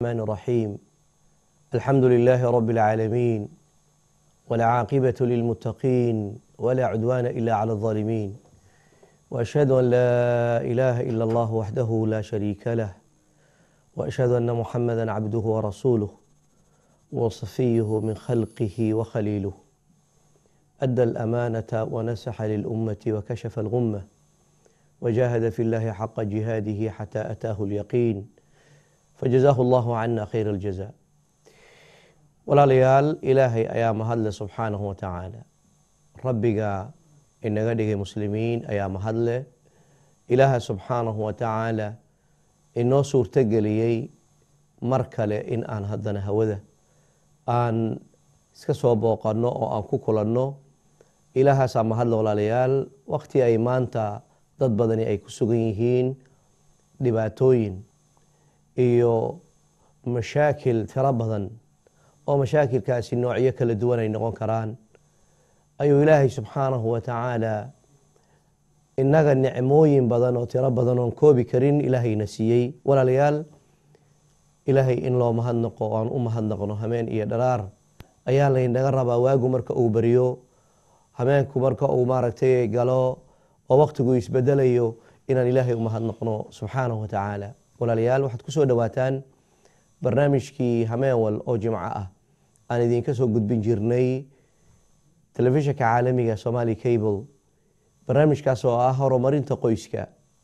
الرحمن الرحيم الحمد لله رب العالمين والعاقبة للمتقين ولا عدوان إلا على الظالمين وأشهد أن لا إله إلا الله وحده لا شريك له وأشهد أن محمدا عبده ورسوله وصفيه من خلقه وخليله أدى الأمانة ونسح للأمة وكشف الغمة وجاهد في الله حق جهاده حتى أتاه اليقين فجزاه الله عنا خير الجزاء walaalayaal ilaahay ayaa mahadle subxaanahu watacaala rabbiga inaga dhigay muslimiin ayaa mahadle ilaaha subxaanahu watacaala inoo suurtogeliyey mar kale in aan haddana hawada aan iska soo booqanno oo aan ku kulanno ilaahaasaa mahadle walaalayaal wakti ay maanta dad badani ay ku sugan yihiin dhibaatooyin iyo mashaakil tiro badan oo mashaakilkaasi noocyo kala duwan ay noqon karaan ayuu ilaahay subxaanahu wa tacaala innaga nicmooyin badan oo tiro badan oon koobi karin ilaahayna siiyey walaalayaal ilaahay in loo mahadnaqo o aan u mahadnaqno hameen iyo dharaar ayaa laynaga rabaa waagu marka uu beriyo hameenku marka uu maaragtay galo oo waktigu isbedelayo inaan ilaahay u mahadnaqno subxaanahu wa tacaala walaalayaal waxaad ku soo dhowaataan barnaamijkii hameenwal oo jimco ah aan idinka soo gudbin jirnay telefishinka caalamiga somali cable barnaamijkaas oo ah horumarinta qoyska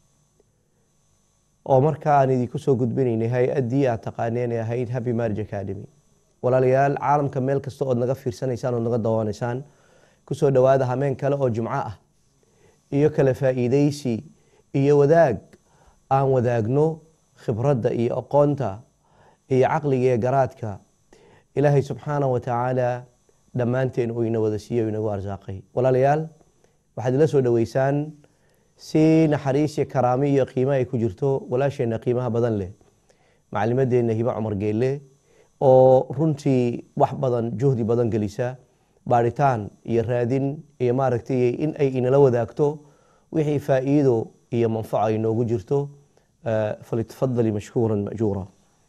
oo markaa aan idinku soo gudbinaynay hay-addii aad taqaaneen ee ahayd happy marriage academy walaalayaal caalamka meel kasta ood naga fiirsanaysaan ood naga dawanaysaan kusoo dhowaada hameen kale oo jimco ah iyo kala faa'iideysi iyo wadaag aan wadaagno khibradda iyo aqoonta iyo caqliga iyo garaadka ilaahay subxaanah wa tacaala dhammaanteen uu ina wada siiye inagu arsaaqay walaalayaal waxaad ila soo dhoweysaan si naxariisiyo karaami iyo qiimo ay ku jirto walaasheenna qiimaha badan leh macalimadeenna hiba cumar geelle oo runtii wax badan juhdi badan gelisa baaritaan iyo raadin iyo maaragtay in ay inala wadaagto wixii faa'iido iyo manfaco ay noogu jirto falitafadali mashkuura majuura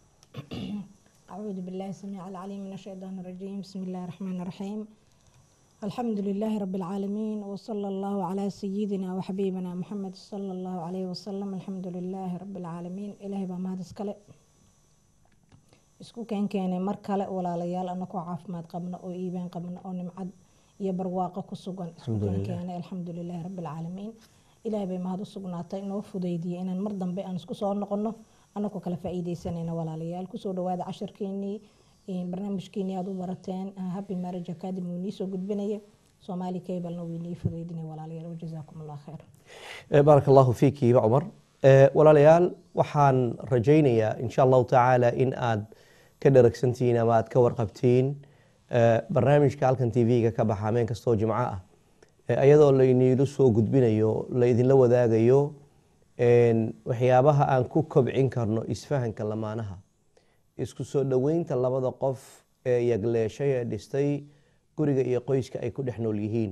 أعوذ بالله السميع العليم من الشيطان الرجيم بسم الله الرحمن الرحيم الحمد لله رب العالمين وصلى الله على سيدنا وحبيبنا محمد صلى الله عليه وسلم الحمد لله رب العالمين إلهي بما هذا سكله isku keen keenay mar kale walaalayaal anakoo caafimaad qabno oo iibaan qabno oo nimcad iyo barwaaqo ku sugan isku keen keenay alxamdulilahi rabbi alcaalamiin ilaahay bay mahad u sugnaatay inoo fudaydiyay inaan mar dambe aan isku soo noqono anakoo kala faa'iideysanayna walaalayaal kusoo dhawaada casharkeenii barnaamijkeenii aad u barateen happy marriage academy uu niisoo gudbinaya soomaali cablena wuu inii fudaydinaya walaalayaal wajazaakum allah khayr baaraka allahu fiiki hiba cumar walaalayaal waxaan rajaynayaa insha allahu tacaala in aad ka dharagsantihiin ama aad ka warqabtiin barnaamijka halkan t v-ga ka baxa hameen kastoo jimco ah ayadoo layniilu soo gudbinayo laydinla wadaagayo waxyaabaha aan ku kobcin karno isfahanka lamaanaha isku soo dhoweynta labada qof ee yagleeshay ee dhistay guriga iyo qoyska ay ku dhex nool yihiin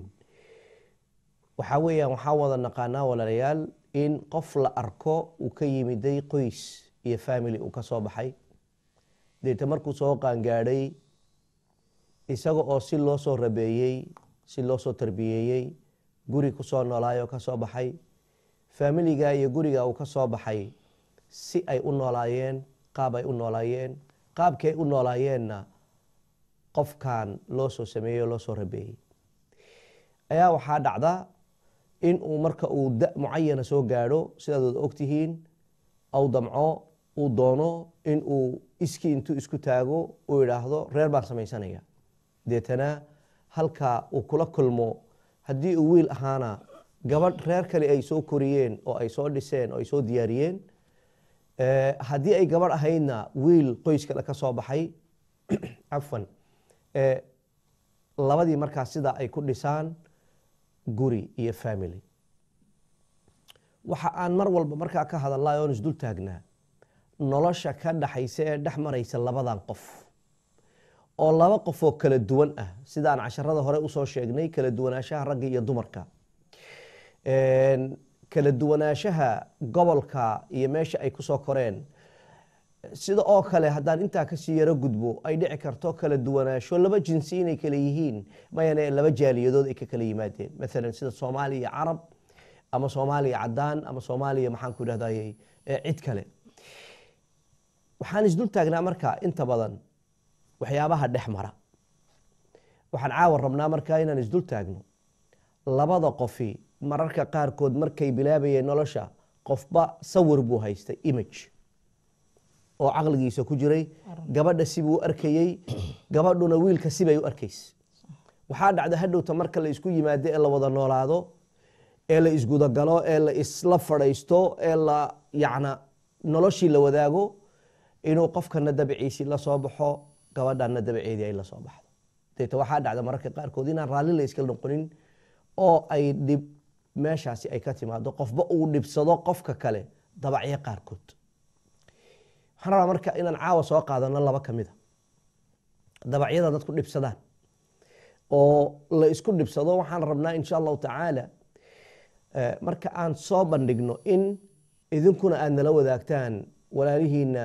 waxaa weeyaan waxaa wada naqaanaa walaalayaal in qof la arko uu ka yimiday qoys iyo family uu ka soo baxay deeta markuu soo qaangaadhay isaga oo si loo soo rabeeyey si loo soo tarbiyeeyey guri kusoo noolaayoo ka soo baxay faamiliga iyo guriga uu ka soo baxay si ay u noolaayeen qaab ay u noolaayeen qaabkii ay u noolaayeenna qofkan loo soo sameeyey oo loo soo rabeeyey ayaa waxaa dhacda in uu marka uu da mucayana soo gaadho sidaad wada ogtihiin aw damco uu doono in uu iskii intuu isku taago uu idhaahdo reer baan samaysanaya deetana halka uu kula kulmo haddii uu wiil ahaana gabadh reer kale ay soo koriyeen oo ay soo dhiseen oo ay soo diyaariyeen haddii ay gabadh ahaydna wiil qoys kale ka soo baxay cafwan labadii markaas sidaa ay ku dhisaan guri iyo family waxa aan mar walba markaa ka hadalnay oon isdul taagnaa nolosha ka dhaxaysa ee dhex maraysa labadan qof oo laba qof oo kala duwan ah sidaan casharada hore usoo sheegnay kala duwanaanshaha ragga iyo dumarka kala duwanaanshaha gobolka iyo meesha ay kusoo koreen sida oo kale haddaan intaa kasii yaro gudbo ay dhici karto kala duwanaansho laba jinsi inay kala yihiin mayane laba jaaliyadood ay ka kala yimaadeen maalan sida soomaaliya iyo carab ama soomaaliya cadaan ama soomaaliya maxaan ku idhahdaye cid kale waxaan isdul taagnaa marka inta badan waxyaabaha dhex mara waxaan caawa rabnaa marka inaan isdul taagno labada qofi mararka qaarkood markay bilaabayeen nolosha qofba sawir buu haystay image oo caqligiisa ku jiray gabadha sibuu arkayey gabadhuna wiilka sibay u arkaysa waxaa dhacda hadhowta marka la isku yimaado ee la wada noolaado ee la isgudagalo ee la isla fadhaysto ee la yacna noloshii la wadaago inuu qofkana dabiciisii la soo baxo gabadhana dabaceedii ay la soo baxdo deeta waxaa dhacda mararka qaarkood inaan raalli la iska noqonin oo ay dhib meeshaasi ay ka timaado qofba uu dhibsado qofka kale dabacyo qaarkood waxaan rabaa marka inaan caawa soo qaadano laba ka mida dabacyada dadku dhibsadaan oo la isku dhibsado waxaan rabnaa insha allahu tacaala marka aan soo bandhigno in idinkuna aad nala wadaagtaan walaalihiina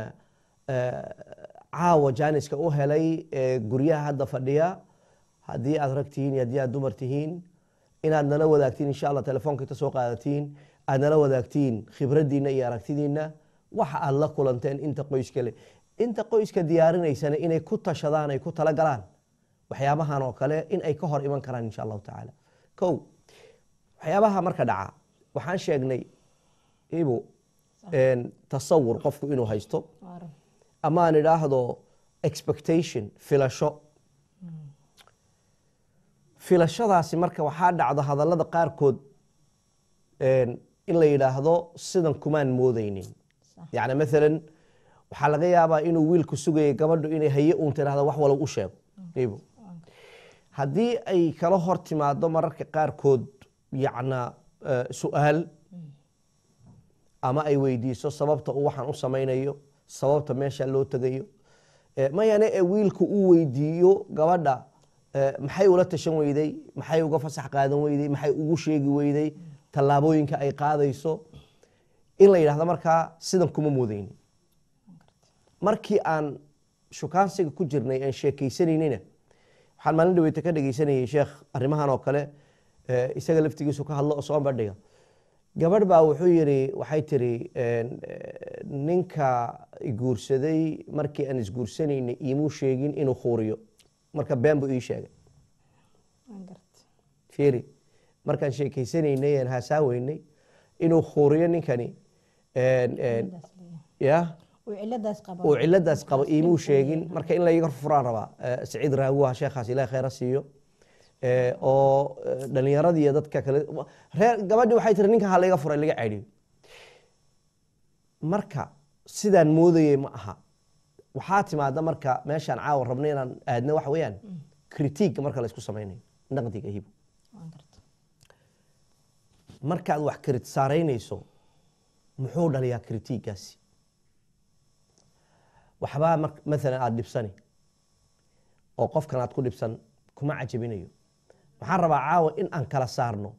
caawa jaaniska u helay ee guryaha hadda fadhiya haddii aad rag tihiin iyo haddii aad dumar tihiin inaad nala wadaagtiin insha allah telefoonka inta soo qaadatiin aad nala wadaagtiin khibraddiina iyo aragtidiina waxa aad la kulanteen inta qoyska le inta qoyska diyaarinaysana inay ku tashadaan ay ku talagalaan waxyaabahan oo kale in ay ka hor iman karaan insha allahu tacaala kow waxyaabaha marka dhaca waxaan sheegnay ibu tasawur qofku inuu haysto ama aan idhaahdo expectation filasho filashadaasi marka waxaa dhacda hadallada qaarkood in la yidhaahdo sidan kumaan moodeynin yani maalan waxaa laga yaabaa inuu wiilku sugayay gabadhu inay haye uun tirahda wax walow u sheego ibu haddii ay kala hor timaado mararka qaarkood yacna su-aal ama ay weydiiso sababta uu waxaan u samaynayo sababta meesha loo tegayo mayane ee wiilku uu weydiiyo gabadha maxay ula tashan weyday maxay uga fasax qaadan weyday maxay ugu sheegi weyday tallaabooyinka ay qaadayso in la yidhahdo markaa sidan kuma moodeyni markii aan shukaansiga ku jirnay aan sheekeysanaynina waxaan maalin dhaweyta ka dhegeysanayay sheekh arrimahan oo kale isaga laftigiisu ka hadlo oo soo bandhiga gabadh baa wuxuu yiri waxay tiri ninka guursaday markii aan isguursanaynay iimuu sheegin inuu khuuriyo marka been buu ii sheegay fiiri markaan sheekeysanaynay aan haasaaweynay inuu khuuriyo ninkani ya uu ciladaas qabo iimuu sheegin marka in layga furaan rabaa saciid raaguha sheekhaas ilahi khayra siiyo oo dhalinyaradii iyo dadka kale reer gabadhi waxay tiri ninka ha layga furay laga ceedhiyo marka sidaan moodayey ma aha waxaa timaada marka meeshaan caawa rabna inaan aadna waxa weeyaan critiiga marka la isku samaynayo naqdiga hibo markaad wax krit saaraynayso muxuu dhaliyaa critiigaasi waxbaa maalan aada dhibsani oo qofkan aad ku dhibsan kuma cajabinayo waxaan rabaa caawa in aan kala saarno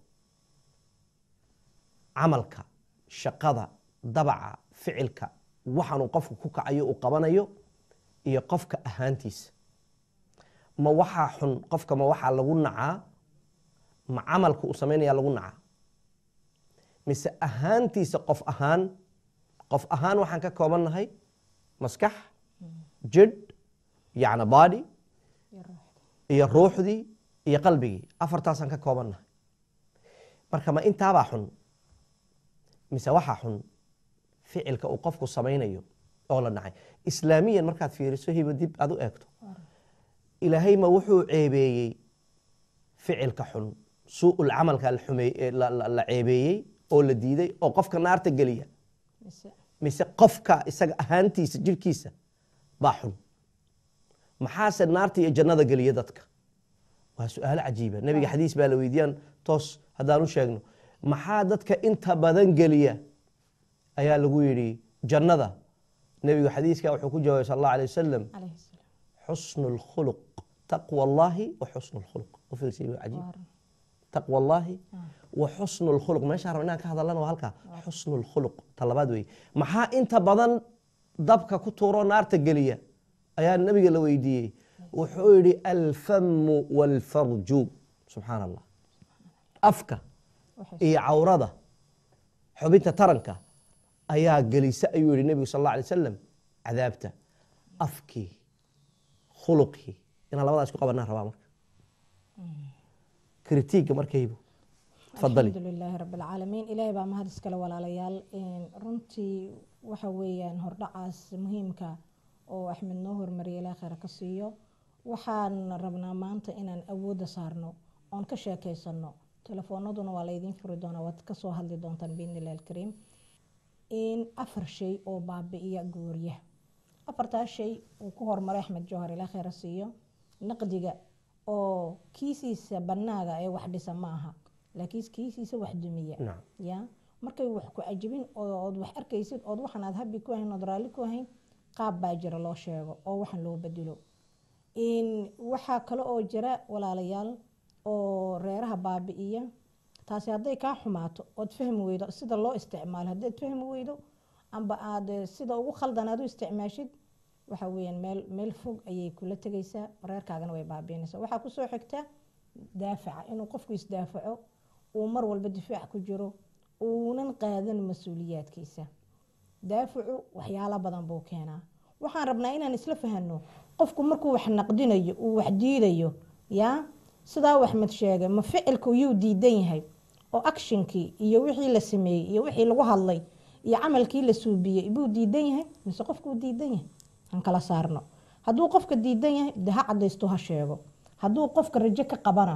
camalka shaqada dabaca ficilka waxaanuu qofku ku kacayo uu qabanayo iyo qofka ahaantiisa ma waxaa xun qofka ma waxaa lagu nacaa ma camalka uu samaynaya lagu nacaa mise ahaantiisa qof ahaan qof ahaan waxaan ka koobannahay maskax jidh yacna body iyo ruuxdii iyo qalbigii afartaasaan ka koobannahay marka ma intaabaa xun mise waxaa xun ficilka uu qofku samaynayo oo la dhacay islaamiyan markaad fiiriso hiba dib aad u eegto ilaahay ma wuxuu ceebeeyey ficilka xun suu'ul camalka la ceebeeyey oo la diiday oo qofka naarta geliya mise qofka isaga ahaantiisa jirhkiisa baa xun maxaase naarta iyo jannada geliya dadka waa su-aalo cajiiba nebiga xadiis baa la weydiiyaan toos haddaan u sheegno maxaa dadka inta badan geliya ayaa lagu yidhi jannada nebigu xadiiska wuxuu ku jawaabay sal allah alay wasalam xusnu اlkhuluq taqwa allahi wa xusnu اlkhuluq u fiirsiy cajiib taqwa allahi wa xusnu اlkhuluq meeshaan raba inaan ka hadalana waa halkaa xusnu اlkhuluq ta labaad weeye maxaa inta badan dabka ku tuuroo naarta geliya ayaa nabiga la weydiiyey wuxuu yidhi alfamu waalfarju subxaan allah afka waxay iyo cawrada xubinta taranka ayaa gelisa ayuu yihi nebigu sal alla alay wasalam cadaabta afkii khuluqii inaan labadaa isku qabanaa rabaa marka kritiigga markaybu tafadali alxamdu lilaahi rabi alcaalamiin ilaahay baa mahad iskale walaalayaal Een, runtii waxa weeyaan hordhacaas muhiimka oo axmed noo hormariyay ilaa khayr ka siiyo waxaan rabnaa maanta inaan awoodda saarno oon ka sheekeysano telefoonaduna waa laydiin furi doonaa waad kasoo hadli doontaan biidnillahi alkariim in afar shay oo baabi'iya goorya afartaas shay uu ku hormaray axmed jawhar ilaa khayra siiyo naqdiga oo kiisiisa banaaga ee wax dhisa ma aha laakiin kiisiisa wax dumiya nacam ya markay wax ku cajibin oo- ood wax arkaysid ood waxan aad habi ku ahayn ood raalli ku ahayn qaab baa jira loo sheego oo waxan loo bedelo in waxaa kale oo jira walaalayaal oo reeraha baabi'iya taasi hadday kaa xumaato ood fahmi weydo sida loo isticmaalo haddaad fahmi weydo amba aad eh, sida ugu khaldan aad u isticmaashid waxa weeyaan meel meel fog ayay kula tegaysaa reerkaagana way baabiinaysaa waxaa kusoo xigta daafaca inuu qofku isdaafaco uu mar walba difaac ku jiro uunan qaadan mas-uuliyaadkiisa daafacu waxyaalo badan buu keenaa waxaan rabnaa inaan isla fahano qofku markuu wax naqdinayo uu wax diidayo yaa sidaa waxmed sheegay ma ficilku yuu diidan yahay oo actionkii iyo wixii la sameeyey iyo wixii lagu hadlay iyo camalkii la suubiyey buu diidan yahay mise qofkuu diidan yahay aan kala saarno hadduu qofka diidan yahay de ha cadaysto ha sheego hadduu qofka rajo ka qabana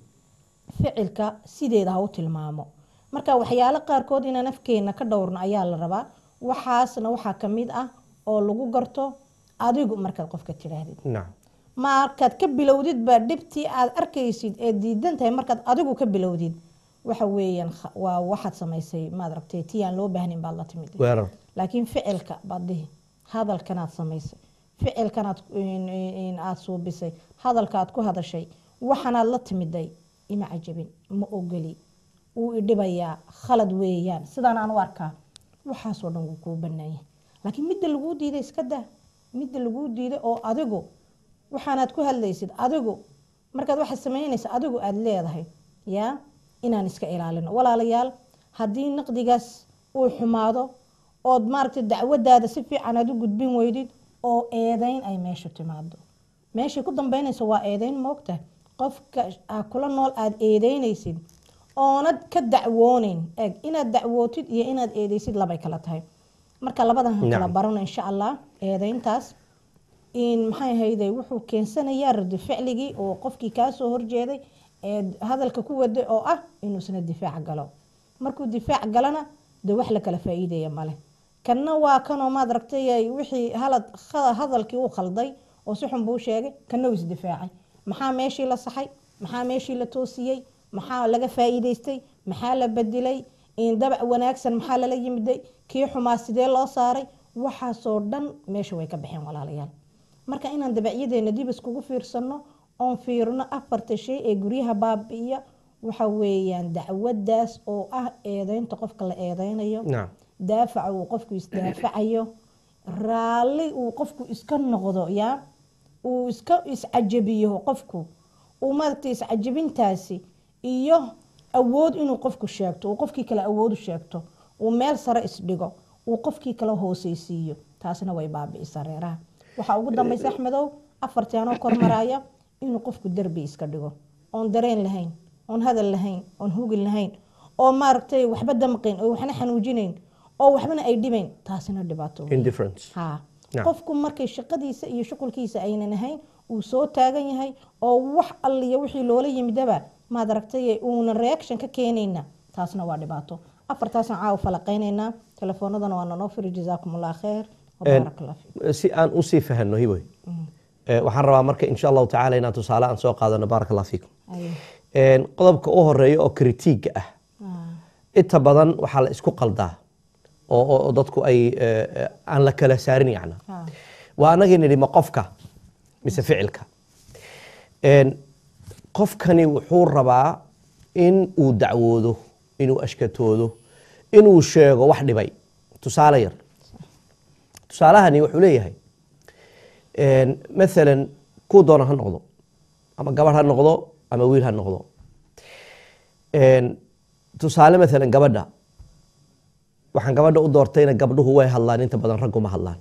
ficilka sideeda ha u tilmaamo marka waxyaalo qaarkood inaan afkeena ka dhowrno ayaa la rabaa waxaasna waxaa ka mid ah oo lagu garto adigu markaad qofka tidhaahdid nacam markaad ka bilowdid baa dhibtii aad arkaysid ee diidan tahay markaad adigu ka bilowdid waxa weeyaan kha- waa waxaad samaysay maad aragtay tii aan loo baahnin baad la timid weerar laakiin ficilka baad dhihi hadalkanaad samaysay ficilkanaad in- in- aad suubisay hadalkaaad ku hadashay waxanaad la timiday ima cajabin ma ogoli wuu idhibayaa khalad weeyaan sidaan aan u arkaa waxaasoo dhan wuu kuu banaanyah laakiin midda laguu diiday iska daa midda laguu diiday oo adigu waxaanaad ku hadlaysid adigu markaad waxaad samaynaysa adigu aada leedahay yaa inaan iska ilaalino walaalayaal haddii naqdigaas uu xumaado ood maaragtay dacwadaada si fiican aad u gudbin weydid oo eedeyn ay meesha timaado meeshay ku dambeynaysa waa eedeyn moogta qofka aa kula nool aada eedeynaysid oonad ka dacwooneyn eg inaad dacwootid iyo inaad eedeysid labay kala tahay marka labadan han kala Nacam. barano insha allah eedeyntaas in maxay ahayde wuxuu keensanayaa radi ficligii oo qofkii kaasoo horjeeday ee hadalka ku waday oo ah inuusna difaac galo markuu difaac galana de wax la kala faa'iidaya male kanna waa kanoo maad aragtay wixii halad kha- hadalkii u khalday oo si xun buu sheegay kanna uu isdifaacay maxaa meeshii la saxay maxaa meeshii la toosiyey maxaa laga faa'iidaystay maxaa la bedelay in dabac wanaagsan maxaa lala yimiday kii xumaa sidee loo saaray waxaasoo dhan meesha way ka baxeen walaalayaal marka inaan dabacyadeena dib iskugu fiirsano oon fiirno afarta shay ee guryaha baabi'iya waxa weeyaan dacwadaas oo ah eedeynta qofka la eedeynayo nacam daafaca uu qofku isdaafacayo raalli uu qofku iska noqdo yaa uu iska iscajabiyo qofku uu maaragtay iscajabintaasi iyo awood inuu qofku sheegto uu qofkii kale awood u sheegto uu meel sare isdhigo uu qofkii kale hooseysiiyo taasina way baabi'isaa reeraha waxaa ugu dambaysa axmedow afartii anoo kormaraya inuu qofku derbi iska dhigo oon dareen lahayn oon hadal lahayn oon hugin lahayn oo maaragtay waxba damqayn oo waxna xanuujinayn oo waxbana ay dhibayn taasina dhibaato weyn. indifference haa Naam. qofku markay shaqadiisa iyo shuqulkiisa aynan ahayn uu soo taagan yahay oo wax alliya wixii loola yimidaba maad aragtay uuna reaction ka keenayna taasna waa dhibaato afartaasaan caawa falaqaynaynaa telefoonadana waa nanoo firi jazaakum allah khayr wabaarak allah fiik si aan usii fahanno hiboy Eh, waxaan rabaa marka insha allahu tacaala inaan tusaale aan soo qaadano baaraka allah fiikum Aye. Een, qodobka u horeeya oo kritiiga ah Ah, inta badan waxaa la isku qaldaa oo, oo, oo dadku ay eh, eh, aan la kala saarin yacna ah. waa anagii nidhi ma qofka mise ficilka Een, qofkani wuxuu rabaa in uu dacwoodo inuu ashkatoodo inuu sheego wax dhibay tusaale yar tusaalahani wuxuu leeyahay maalan kuu doona ha noqdo ama gabarh ha noqdo ama wiil ha noqdo tusaale maalan gabadha waxaan gabadha u doortayna gabdhuhu way hadlaan inta badan ragguma hadlaan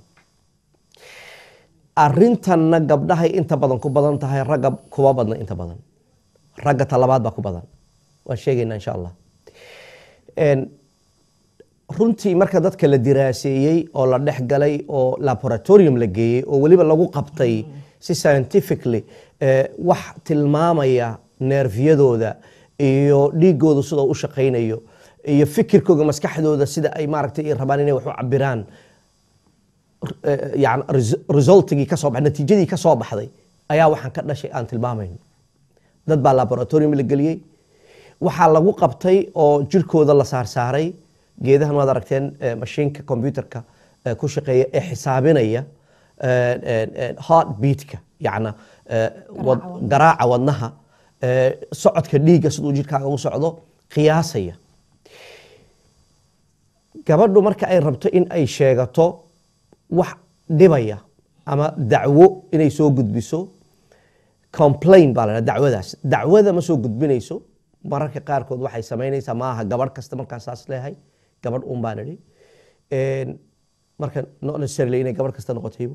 arintanna gabdhahay inta badan ku badan tahay ragga kuma badna inta badan ragga talabaad baa ku badan waan sheegaynaa insha allah runtii marka dadka la diraaseeyey oo la dhex galay oo laboratorium la geeyey oo weliba lagu qabtay si scientifically wax tilmaamaya neerfiyadooda iyo dhiigooda sidoo u shaqaynayo iyo fikirkooga maskaxdooda sida ay maaragtay rabaan inay wax u cabiraan yani resultigii kasoo baxay natiijadii ka soo baxday ayaa waxaan ka dhashay aan tilmaamayno dad baa laboratorium la geliyey waxaa lagu qabtay oo jirkooda la saarsaaray geedahan waad aragteen mashiinka computerka ku shaqeeya ee xisaabinaya heart beatka yacna garaaca wadnaha socodka dhiigga siduu jirkaaga u socdo qiyaasaya gabadhu marka ay rabto in ay sheegato wax dhibaya ama dacwo inay soo gudbiso complain baa la dacwadaas dacwada ma soo gudbinayso mararka qaarkood waxay samaynaysaa maaha gabadh kasta markaa saas leehay gabadh un baan idhi marka not necessarily inay gabadh kasta noqotaybo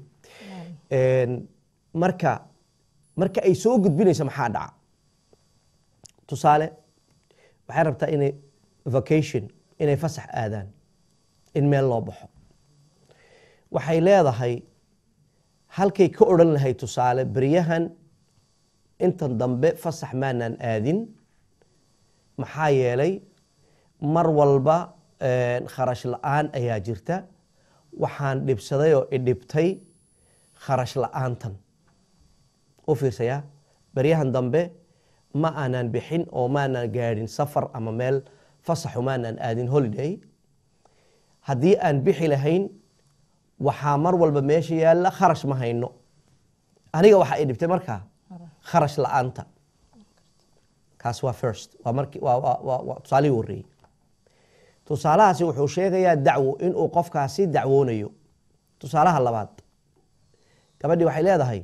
marka marka ay soo gudbinayso maxaa dhaca tusaale waxay rabtaa inay vacation inay fasax aadaan in meel loo baxo waxay leedahay halkay ka odhan lahay tusaale beryahan intan dambe fasax maanaan aadin maxaa yeelay mar walba kharash la-aan ayaa jirta waxaan dhibsaday oo idhibtay kharash la-aantan u fiirsaya beryahan dambe ma aanaan bixin oo maanaan gaadhin safar ama meel fasaxu maanaan aadin holiday haddii aan bixi lahayn waxaa mar walba meesha yaalla kharash ma hayno aniga waxaa i dhibtay markaa kharash la-aanta kaas waa first waa marki waa tusaalihii horreeyey tusaalahaasi wuxuu sheegayaa dacwo inuu qofkaasi dacwoonayo tusaalaha labaad gabadhii waxay leedahay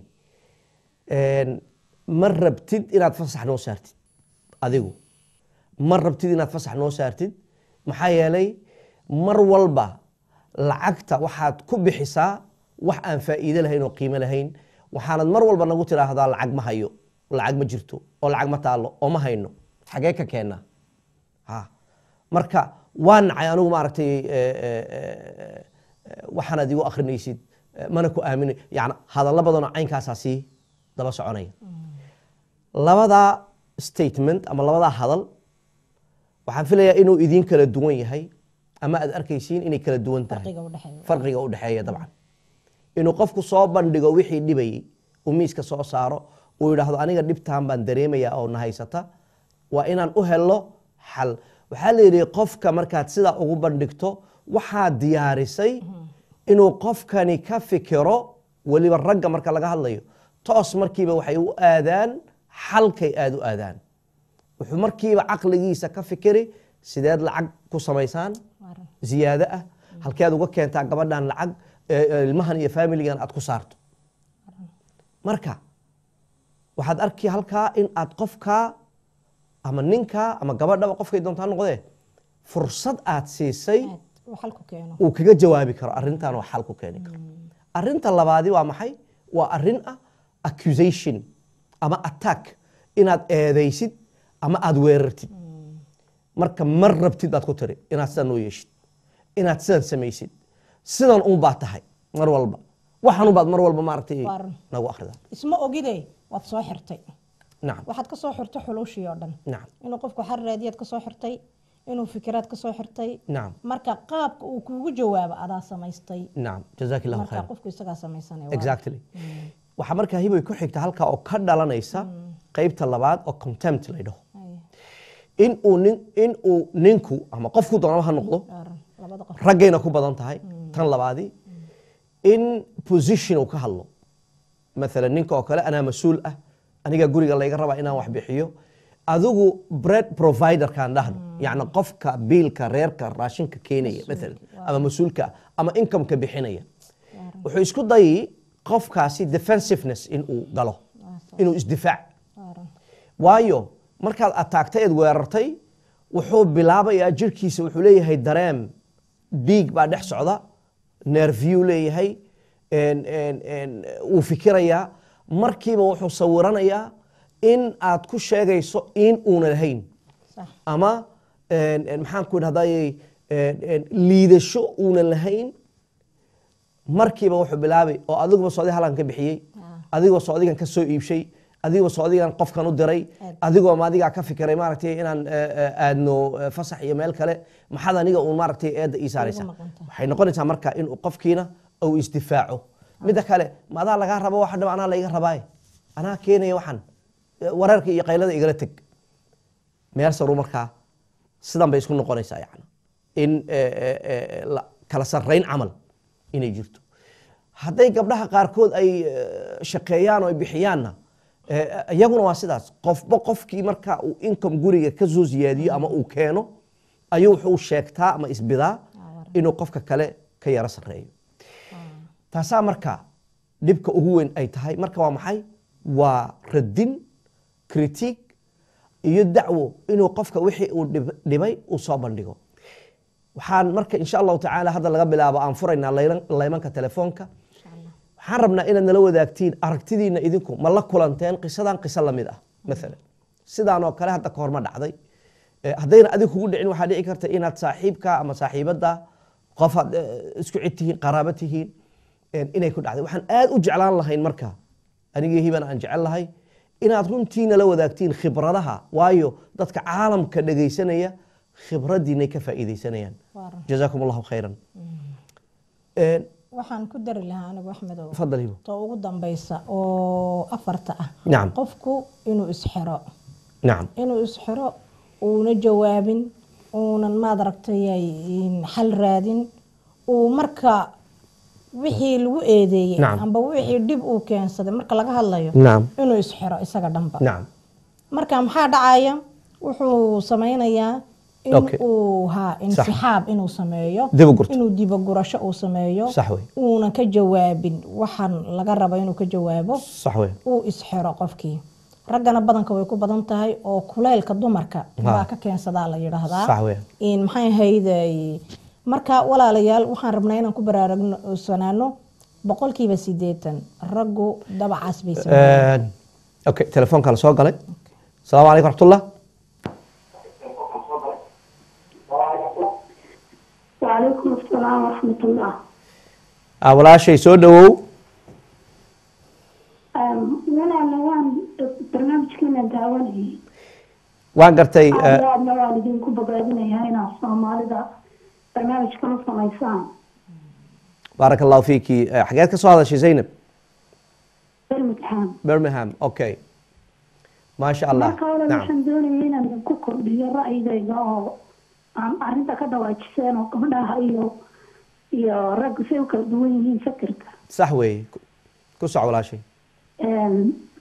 ma rabtid inaad fasax noo saartid adigu ma rabtid inaad fasax noo saartid maxaa yeelay mar walba lacagta waxaad ku bixisaa wax aan faa'iide lahayn oo qiimo lahayn waxaanad mar walba nagu tiraahdaa lacag ma hayo lacag ma jirto oo lacag ma taalo oo ma hayno xagee ka keennaa marka waa nacay anigu maaragtay waxaanaad igu akrinaysid mana ku aaminay yani hadallo badanoo caynkaasaa sii daba soconaya labadaa statement ama labadaa hadal waxaan filayaa inuu idiin kala duwan yahay ama aad arkaysiin inay kala duwan tahay farqiga u dhexeeya dabcan inuu qofku soo bandhigo wixii dhibayey uu miiska soo saaro uu yidhaahdo aniga dhibtaan baan dareemayaa oo na haysata waa inaan u helo xal waxaa la yidhi qofka markaad sidaa ugu bandhigto waxaad diyaarisay inuu qofkani ka fikiro weliba ragga marka laga hadlayo toos markiiba waxay u aadaan xalkay aada u aadaan wuxuu markiiba caqligiisa ka fikiri sideed lacag ku samaysaan ziyaado ah halkeed uga keentaa gabadhan lacag ilmahan iyo faamiligan aad ku saarto marka waxaad arki halkaa in aad qofkaa ama ninkaa ama gabadhaba qofkay doontaa noqdee fursad aad siisay uu kaga jawaabi karo arrintan oo xal ku keeni karo arrinta labaadi waa maxay waa arrin ah accusation ama attack inaad eedaysid ama aad weerartid marka mar rabtid baad ku tiri inaad sidan noo yeeshid inaad sidan samaysid sidan un baad tahay mar walba waxan baad mar walba maaragtay nagu akhrida isma ogide waad soo xirtay nacam waxaad ka soo xirtay xuluushii oo dhan nacam inuu qofku xar raadiyaad ka soo xirtay inuu fikiraad ka soo xirtay nacam marka qaabka uu kuugu jawaabo adaa samaystay nacam jazaak illahu marka khayr qofku isagaa samaysanaya exactly waxaa markaa hibay ku xigta halkaa oo ka dhalanaysa qeybta labaad oo contempt la dhaho in uu nin in uu ninku ama qofku doonaba ha noqdo labada qof raggayna ku badan tahay tan labaadi in position uu ka hadlo maalan ninka oo kale anaa mas-uul ah aniga guriga layga rabaa inaan wax bixiyo adigu bread providerkaan dhahno yacni qofka biilka reerka raashinka keenaya maalan ama mas-uulka ah ama incomeka bixinaya wuxuu isku dayi qofkaasi defensiveness inuu galo inuu isdifaac waaran waayo markaad ataagtay eed weerartay wuxuu bilaabayaa jirkiisa wuxuu leeyahay dareem dhiig baa dhex socda nerviyuu leeyahay en- en- en, wuu fikirayaa markiiba wuxuu sawiranayaa in aad ku sheegayso in uuna lahayn sax ama en- en, maxaan ku idhahdayey liidasho uunan lahayn markiiba wuxuu bilaabay oo adiguba soodi halan ka bixiyey adigoo soodigan ka soo iibshay adigoo soodigan qofkan u diray adigoo ma adigaa ka fikiray maaragtay inaan eh, eh, aadno eh, fasax iyo meel kale maxaad aniga uun maaragtay eedda ii saaraysa Igu noqon tahay. waxay noqonaysaa marka inuu qofkiina uu isdifaaco midda kale ma adaa lagaa rabo waxa dhib anaa laiga rabaaye anaa keenaya waxan Eh, wareerka iyo qaylada igala teg meel saru markaa sidan bay isku noqonaysaa yani in eh, eh, eh, la- kala sarrayn camal inay jirto hadday gabdhaha qaarkood ay eh, shaqeeyaan oo ay bixiyaanna eh, iyaguna waa sidaas qofba qofkii marka uu income guriga ka soo siyaadiyo ama uu keeno ayuu wuxuu sheegtaa ama isbidaa inuu qofka kale ka yaro sarreeyo taasaa marka dhibka ugu weyn ay tahay marka waa maxay waa radin critique iyo dacwo inuu qofka wixii uu dhib- dhibay uu soo bandhigo waxaan marka insha allahu tacaala hadda laga bilaabo aan furaynaa laylan- laymanka telefoonka waxaan rabnaa inaad nala wadaagtiin aragtidiina idinku ma la kulanteen qisadan qiso lamid ah maalan sidaan oo kale hadda kahor ma dhacday Eh, haddayna adig kugu dhicin waxaa dhici karta inaad saaxiibka ama saaxiibada qof aad eh, isku cid tihiin qaraabo tihiin eh, inay ku dhacday waxaan aad u jeclaan lahayn marka anigii hibana aan jecel lahay inaad runtiina la wadaagtiin khibradaha waayo dadka caalamka dhegaysanaya khibradiinay ka faa'iidaysanayaan waaran jazaakum allahu khayran Eh, waxaan ku dari lahaa anigu axmedow tafadal hibo to ugu dambaysa oo afarta ah nacam qofku inuu isxiro nacam inuu isxiro uuna jawaabin uunan maad aragtay xal raadin uu marka wixii lagu eedeeyey Nacam. amba wixii dhib uu keensaday marka laga hadlayo nacam inuu isxiro isaga dhanba nacam marka maxaa dhacaya wuxuu sameynayaa in Okay. uu ha insixaab inuu sameeyo Dib u gurto. inuu dibagurasho uu sameeyo sax wey uunan ka jawaabin waxaan laga rabo inuu ka jawaabo sax wey uu isxiro qofkii raggana badanka way ku badan tahay oo kuleylka dumarka baa ka keensadaa la yidhaahdaa sax wey in maxay ahayday marka walaalayaal waxaan rabnaa inaan ku baraarugsanaano boqolkiiba sideetan raggu dabacaas bay sameeyaan okay telefoonka la soo galay asalaamu calaykum raxmatullah وعليكم السلام ورحمة الله Ah, walaashay soo dhawow walaala waan barnaamijkeena daawanayay waan gartay eh, aad iyo aadna waan idinku bogaadinayaa inaad soomaalida barnaamijkan u samaysaan baaraka allahu fiiki Eh, xageed ka soo hadashay zaynab birmingham birmingham okay maasha allah marka walaal nacam waxaan doonayay inaan idinku kordhiyo ra'yigayga oo aan arrinta ka dhawaajiseen oo gabdhaha iyo iyo raggu say u kala duwan yihiin fikirka sax weeye Ku- ku soc walaashay Een,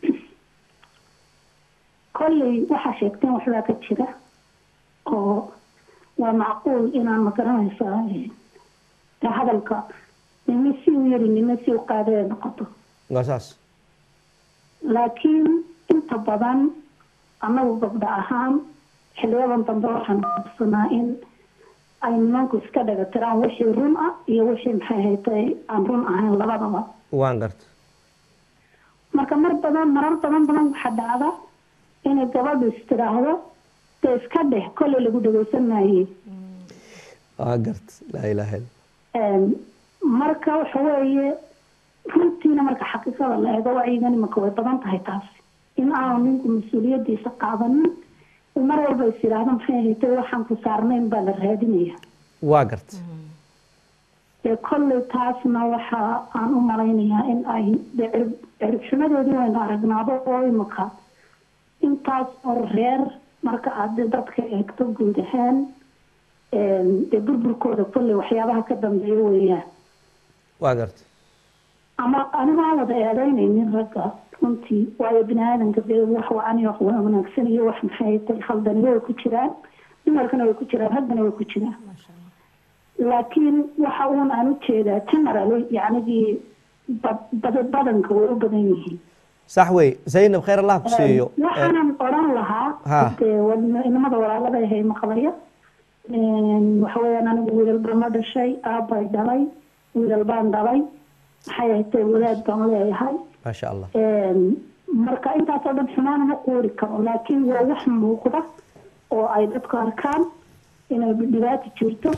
kolley waxaa sheegteen waxbaa ka jira oo waa macquul inaan magaranaysaa ee, ee hadalka nime si u yari nime si u qaadee noqoto waa saas laakiin inta badan annagu gabdho ahaan xiliyadan dambe waxaan qabsanaa in ay nimanku iska dhagatiraan wixii run ah iyo wixii maxay haytay aan run ahayn labadaba waan garta marka mar badan marar badan badan waxaa dhacda inay gabadhu istiraahdo dee iska dheh kolley lagu dhageysan maayey waan garta laa ilaaha illa Een, marka waxa weeye runtiina marka xaqiiqada la eego wacyigan imanka way badan tahay taasi in aanu ninku mas-uuliyadiisa qaadanin uu mar walba is yidhaahdo maxay haytay waxaan ku saarnayn baa la raadinaya waa garta dee kolley taasna waxa aan u malaynayaa in ay dee cirib- ciribxumadeedii waynu aragnaado oo imika intaas oo reer marka aad dee dadka eegto guud ahaan een, dee burburkooda kolley waxyaabaha ka dambeeya weeyaan waa garta ama aniga aan wada eedeynaynin ragga runtii waayo bini aadanka dee wax wacan iyo wax wanaagsan iyo wax maxay tay khaldani way ku jiraan dumarkana way ku jiraan raggana way ku jiraan laakiin waxa uun aan u jeedaa generally yacnigii bad- bad- badanka way u badan yihiin sax wey zaynab khayr allah ku siiyo Eh, waxaanan odhan lahaa Ha. dee wal- inamada walaalada ahay maqlaya waxa weeyaan anigu wiilal baan la dhashay aabbay dhalay wiilal baan dhalay maxay ahatay wadaad baan leeyahay maasha allah marka intaasoo dhan xumaan ma quuri karo laakiin waa wax muuqda oo ay dadku arkaan inay dhibaato jirto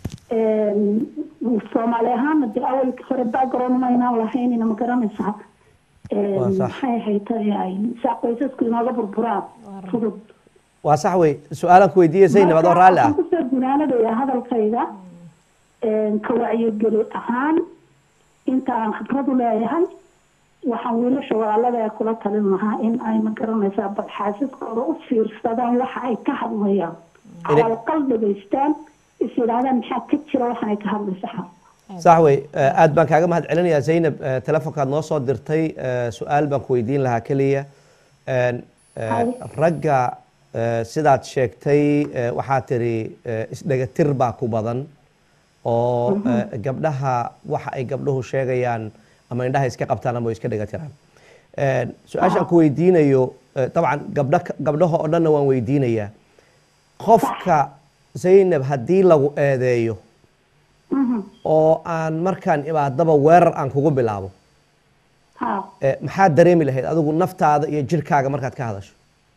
soomaali ahaana dee awalkii hore background maynaan lahaynina ma garanaysaa Waa sax. maxay ahayd ay saa qoysasku inooga burburaan fudud waa sax wey su-aalaan ku weydiiye zaynab adoo raalli ah Marka waxaan kusoo gunaanadaya hadalkayga ka wacyigeli ahaan inta aan khibradu leeyahay waxaan wiilasha walaalada ee kula talin lahaa in ay ma garanaysaa bal xaasaskooda u fiirsadaan waxa ay ka hadlayaan Inay- calaalqal dhegaystaan is yidhaahdaan maxaa ka jira waxan ay ka hadlaysaa sax wey Eh, aad baan kaaga mahad celinayaa zaynab eh, telefonkaad noo soo dirtay eh, su-aal baan ku weydiin lahaa keliya En, eh, Hay. ragga eh, sidaad sheegtay eh, waxaa tiri eh, isdhegatir baa ku badan oo eh, gabdhaha waxa ay gabdhuhu sheegayaan ama indhaha iska qabtaan ama way iska dhegatiraan En, su-aashaan ku weydiinayo eh, dabcan gabdha gabdhaha oo dhanna waan weydiinayaa qofka zaynab haddii lagu eedeeyo Mhm. oo aan markaan imaadaba weerar aan kugu bilaabo ha eh, maxaad dareemi lahayd adigu naftaada iyo jirkaaga markaad ka hadasho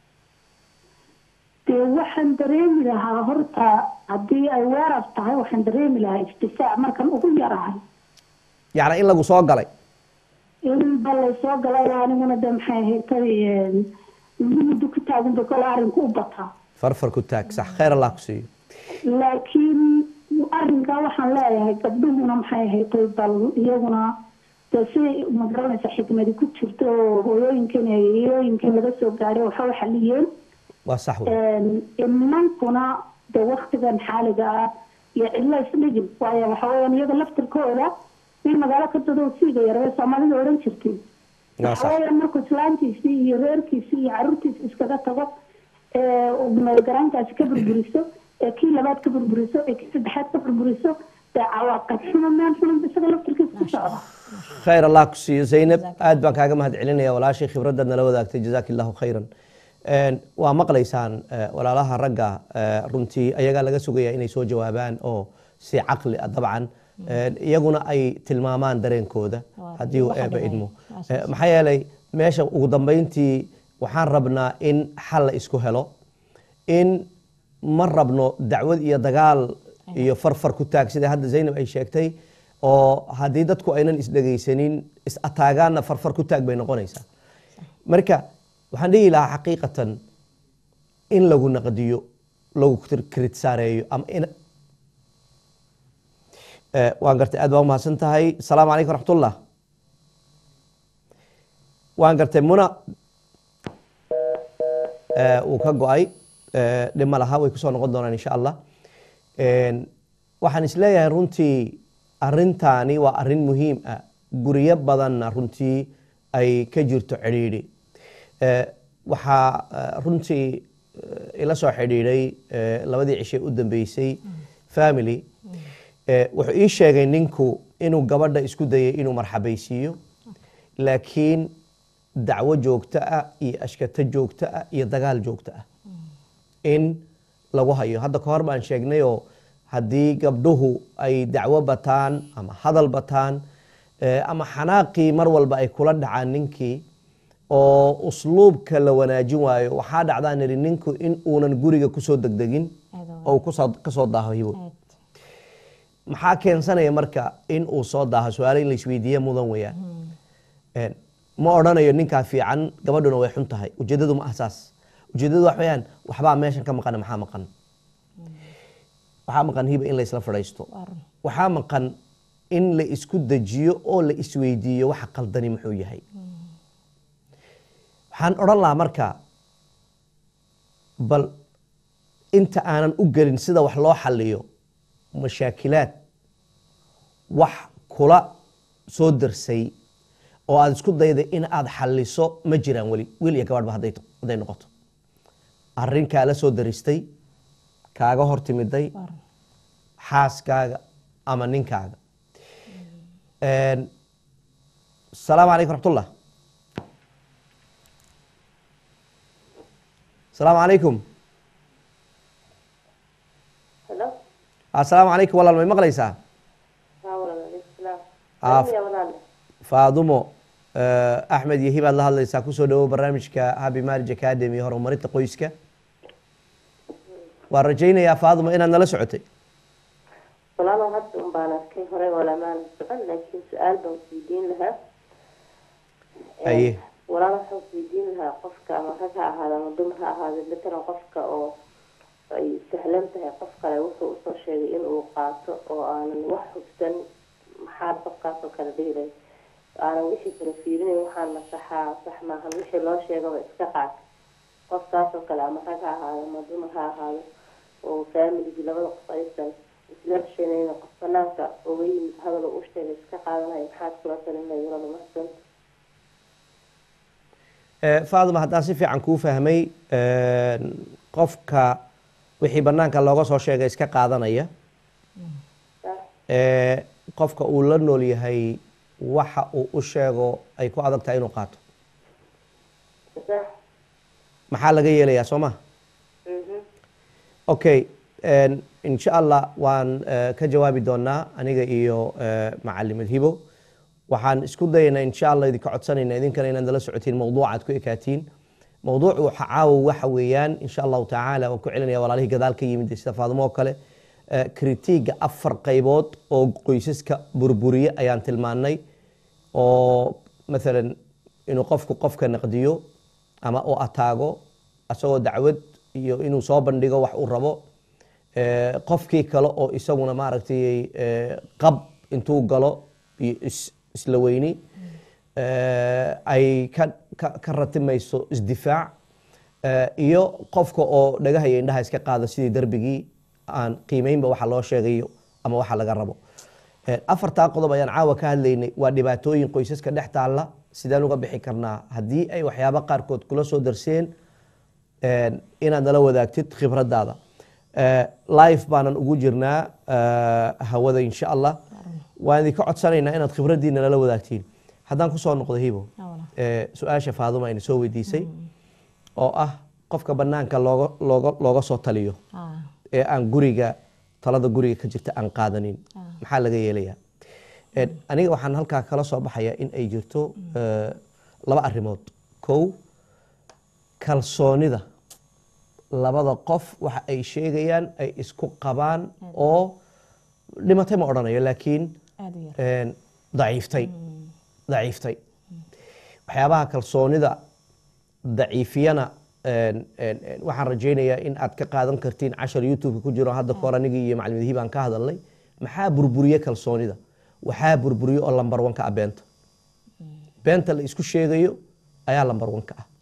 dee waxaan dareemi lahaa horta haddii ay weerar tahay waxaan dareemi lahaa istifaac markan ugu yarahay yacni in lagu soo galay in balay soo galay aniguna de maxay haytay muddo ku taagunba kole arrinku u bataa farfar ku taag sax khayr allah ku siiyo laakiin arrinkaa waxaan leeyahay gabdhuhuna maxay haytay bal iyaguna de si magaranaysa xikmadi ku jirto oo hooyooyinkan iyo hooyooyinkan laga soo gaaray waxa u xaliyeen waa sax wey nimankuna de waktigan xaaliga ah iyo cidlo isdhigin waayo waxa weeyaan iyaga laftirkooda nin magaalo ka dado siiga yaree soomaalida odhan jirtay waa waxa sax weeyaan markuu islaantiisii iyo reerkiisii iyo caruurtiisi iskaga tago ee garaantaasi ka burburiso ee kii labaad ka burburiso ee kii saddexaad ka burburiso dee cawaaqib xumo meel xun isaga laftirkiisa ku socda khayr allah ku siiyo zaynab aad baan kaaga mahad celinaya walaashii khibraddaad nala wadaagtay jazaaki allahu khayran En, waa maqlaysaan eh, walaalaha ragga eh, runtii ayagaa laga sugaya inay soo jawaabaan oo si caqli ah dabcan En, iyaguna ay tilmaamaan dareenkooda Waa haddii uu waxa eeba dhacay. idmo Waa Eh, saas. maxaa yeelay meesha ugu dambeyntii waxaan rabnaa in xal la isku helo in ma rabno dacwad iyo dagaal iyo farfar ku taag sida hadda zaynab ay sheegtay oo haddii dadku aynan isdhegaysanin is ataagaanna farfar ku taag bay noqonaysaa marka waxaan dhihi lahaa xaqiiqatan in lagu naqdiyo lagu kritisaareeyo ama in Eh, waan gartay aad baa umahadsan tahay asalaamu calaykum raxmatullah waan gartay muna eh, wuu ka go-ay eh, dhib ma laha way kusoo noqon doonaan insha allah En, waxaan isleeyahay runtii arintaani waa arin muhiim ah guryo badanna runtii ay ka jirto cidhiidhi Eh, waxaa eh, runtii eh, ila soo xidhiidhay eh, labadii cishe u dambeysay family Eh, wuxuu ii sheegay ninku inuu gabadha isku dayay inuu marxabaysiiyo laakiin dacwo joogto ah iyo ashkato joogto ah iyo dagaal joogto ah in lagu hayo hadda ka hor baan sheegnayoo haddii gabdhuhu ay dacwo bataan ama hadal bataan eh, ama xanaaqii mar walba ay kula dhacaan ninkii oo usluubka la wanaajin waayo waxaa dhacdaa niri ninku in uunan guriga kusoo degdegin Aad oo uu kusoo- kasoo daaho hibo aad maxaa keensanaya marka in uu soo daaho su-aalo in la isweydiiye mudan weyaan En, ma odhanayo ninkaa fiican gabadhuna way xun tahay ujeedadu ma ah saas ujeedadu wax weyaan waxbaa meeshan ka maqan maxaa maqan waxaa maqan hiba in la isla fadhiisto waa run waxaa maqan in la isku dejiyo oo la isweydiiyo waxa qaldani muxuu yahay waxaan odhan lahaa marka bal inta aanan u gelin sida wax loo xaliyo mashaakilaad wax kula soo darsay oo aad isku dayday in aad xaliso ma jiraan weli wiil iyo gabadhba hadday hadday noqoto arrin kaala soo daristay kaaga hor timiday waa run xaaskaaga ama ninkaaga Een, asalaamu calaykum raxmatullah asalaamu calaykum Hello? asalaamu calaykum walaal may maqlaysaa Haa, walaal, alaykum salaam. Ah, Adiga walaal. faadumo eh, axmed iyo hibaad la hadlaysaa kusoo dhawow barnaamijka happy marriage academy horumarinta qoyska waan rajaynayaa faadumo inaad nala socotay Walaalow hadda un baan arkay hore walamaan socon laakiin su-aal baan weydiin lahaa. Aye. Walaal waxaan weydiin lahaa qofka ama rag ha ahaado ama dumar ha ahaado matalan qofka oo ay sahlan tahay qof kale wuxuu usoo sheegay in uu qaato oo aanan wax hubsan maxaad qofkaas oo kale dhihi lahayd aanan wixii kale fiirinayn waxaan masaxaa sax maahan wixii loo sheegaba iska qaat qofkaas oo kale ama rag ha ahaado ama dumar ha ahaado oo faamiligii labada qof aysan isla heshanayna qof banaanka uga yimid hadal uu u sheegay iska qaadanaya maxaad kula talin lahayd walaal mahadsan Eh, faaduma haddaan si fiican kuu fahmay een, qofka wixii banaanka looga soo sheegay iska qaadanaya sax Eh, qofka uu la nool yahay waxa uu u sheego ay ku adag tahay inuu qaato sax maxaa laga yeelayaa soo ma mhm okay een, insha allah waan eh, ka jawaabi doonaa aniga iyo eh, macalimad hibo waxaan isku dayaynaa insha allah idinka codsanayna idinkana inaad nala socotiin mawduucaad ku ekaatiin mawduucu waxa caawa waxa weeyaan insha allahu tacaala waan ku celinaya walaalihii gadaal ka yimid sida faadimo oo kale eh, kritiiga afar qaybood oo qoysaska burburiye ayaan tilmaannay oo maalan inuu qofku qofka naqdiyo ama uu ataago asagoo dacwad iyo inuu soo bandhigo wax uu rabo Eh, qofkii kale oo isaguna maaragtay eh, qab intuu galo iyo is- isla weyni eh, ay ka ka- ka ratimayso isdifaac eh, iyo qofka oo dhagaha iyo indhaha iska qaada sidii darbigii aan qiimeynba waxa loo sheegayo ama waxa laga rabo Eh, afartaa qodob ayaan caawa ka hadlaynay waa dhibaatooyin qoysaska dhex taalla sideen uga bixi karnaa haddii ay waxyaabo qaarkood kula soo darseen een, inaad nala wadaagtid khibradaada Eh, live baanan ugu jirnaa eh, hawada insha allah waan idinka codsanaynaa inaad khibraddiina nala wadaagtiin haddaan kusoo noqdo hibo Ah, walaal. eh, su-aasha faaduma ayna soo weydiisay oo ah qofka banaanka looga looga looga soo taliyo Ah, ee aan guriga talada guriga ka jirta aan qaadanin maxaa laga yeelayaa Eh, aniga waxaan halkaa kala soo baxaya in ay jirto eh, laba arrimood kow kalsoonida labada qof waxa ay sheegayaan ay isku qabaan oo dhimatay ma odhanayo laakiin aad u yar een, daciiftay daciiftay waxyaabaha kalsoonida daciifiyana een, een, een, waxaan rajaynayaa in aad ka qaadan kartiin cashar youtube ku jiro hadda kahor anigii iyo macalimidihi baan ka hadalnay maxaa burburiye kalsoonida waxaa burburiye oo lambar wanka ah beenta beenta la isku sheegayo ayaa lambar wanka ah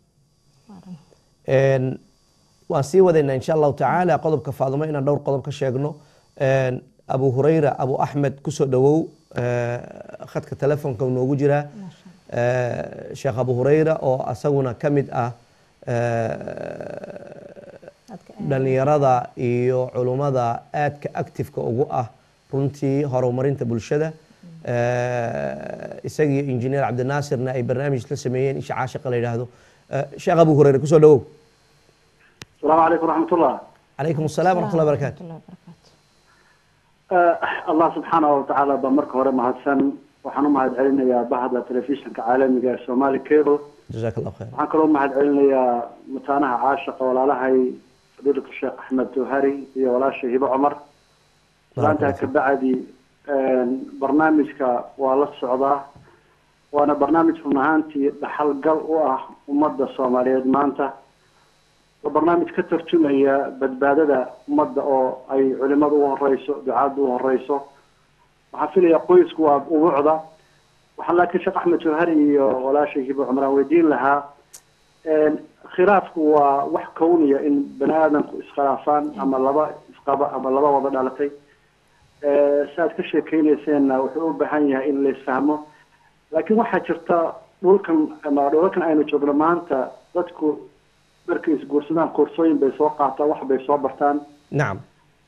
Een, waan sii wadaynaa insha allahu tacaala qodobka faadumo inaan dhowr qodob ka sheegno Een, abu hurayra abu axmed kusoo dhawow eh, khadka telefoonka uu noogu jiraa Eh, sheekh abu hurayra oo asaguna ka mid ah eh, dadka dhalinyarada iyo culummada aadka actifeka ugu ah runtii horumarinta bulshada Eh, isagiyo injineer cabdinaasirna ay barnaamij la sameeyeen isha caashiqa la yidhaahdo Eh, sheekh abu hurayra kusoo dhawow السلام عليكم ورحمة الله calaykum asalaam waraxmat ullahi barakaatu warahmatullahi wabarakaatu آه الله سبحانه وتعالى بمرك هوري مهدسن waxaan u mahad celinayaa bahda telefishinka caalamiga ee Somali Cable jazaak allahu khayr waxaan kaloo u mahad celinayaa mataanaha caashiqa walaalahay fadiilka Sheekh Axmed Tuhari iyo walaashay Hibo Cumar maanta ka bacdi barnaamijka waa la socdaa waana barnaamij run ahaantii dhaxal gal u ah ummadda Soomaaliyeed maanta waa barnaamij ka tarjumaya badbaadada ummadda oo ay culimadu u horeyso ducaadu u horeyso waxaan filayaa qoysku waa ubuucda waxaan laakiin sheekh axmed jawhari iyo walaashay hibo cumraan weydiin lahaa khilaafku waa wax kowniya in bani aadamku iskhilaafaan ama laba isqaba ama laba wada dhalatay saaad ka sheekeynayseena wuxuu u baahan yahay in la isfahmo laakiin waxaa jirta dhulkan ama dhulalkan aynu joogno maanta dadku markay isguursadaan koorsooyin bay soo qaataan wax bay soo bartaan nacam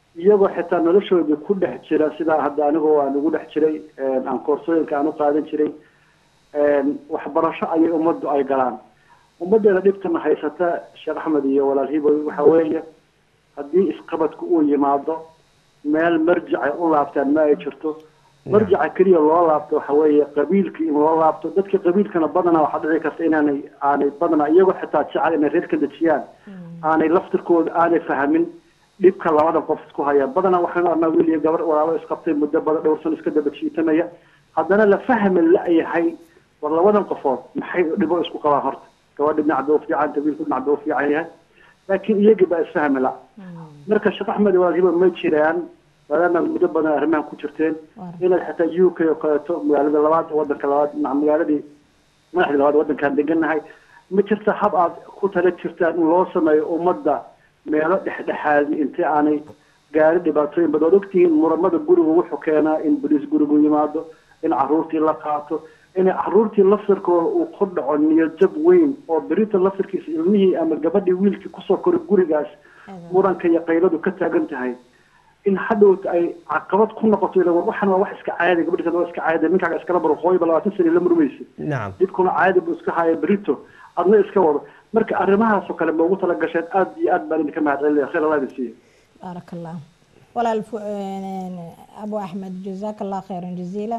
iyagoo xitaa noloshoodii ku dhex jira sidaa hadda anigoo aan ugu dhex jiray aan koorsooyinka aan u qaadan jiray waxbarasho ayay ummaddu ay galaan ummaddeena dhibtana haysata sheekh axmed iyo walaal hiboy waxa weeye haddii isqabadku uu yimaado meel marjicay u laabtaan ma ay jirto marjaca keliya loo laabto waxa weeye qabiilkii in loo laabto dadka qabiilkana badanaa waxaa dhici karta inaanay aanay badanaa iyagoo xitaa jecel inay reer ka dejiyaan aanay laftirkooda aanay fahamin dhibka labada qof isku haya badanaa waxaynu arnaa wiil iyo gabar walaalo isqabtay muddo badan dhowr sano iska daba jiitamaya haddana la fahmi la-yahay war labadan qofood maxay dhibo isku qabaan horta gabadha dhinac buu fiican wiilku dhinac buu fiican yahay laakiin iyagii baa isfahmi la marka sheekh axmed walaal hibo ma jiraan maadaama muddo badan arrimahan ku jirteen inaad xitaa u k oo kaleeto magaalada labaad wadanka labaad magaaladii madaxdii labaad wadankaan deganahay ma jirta hab aad ku tala jirtaan in loo sameeyo ummadda meelo dhexdhexaadi intii aanay gaari dhibaatooyin badan waad ogtihiin muramada gurigu wuxuu keenaa in boliis gurigu yimaado in caruurtii la qaato in caruurtii laftirkooda uu ku dhaco niyadjab weyn oo berita laftirkiisa ilmihii ama gabadhii wiilkii kusoo koray gurigaas muranka iyo qayladu ka taagan tahay in hadhowta ay caqabad ku noqoto ila waxan waa wax iska caadi gabadhi waa iska caadi ninkaaga iskala baro hooyba labaatan sani la murmaysa nacam dhibkuna caadi buu iska haya berito adna iska wado marka arrimahaasoo kale ma ugu tala gasheen aada iyo aad baan idinka mahad celinaya khayr allah idin siiya baarak allah walaal abu axmed jazaaka allah khayran jaziila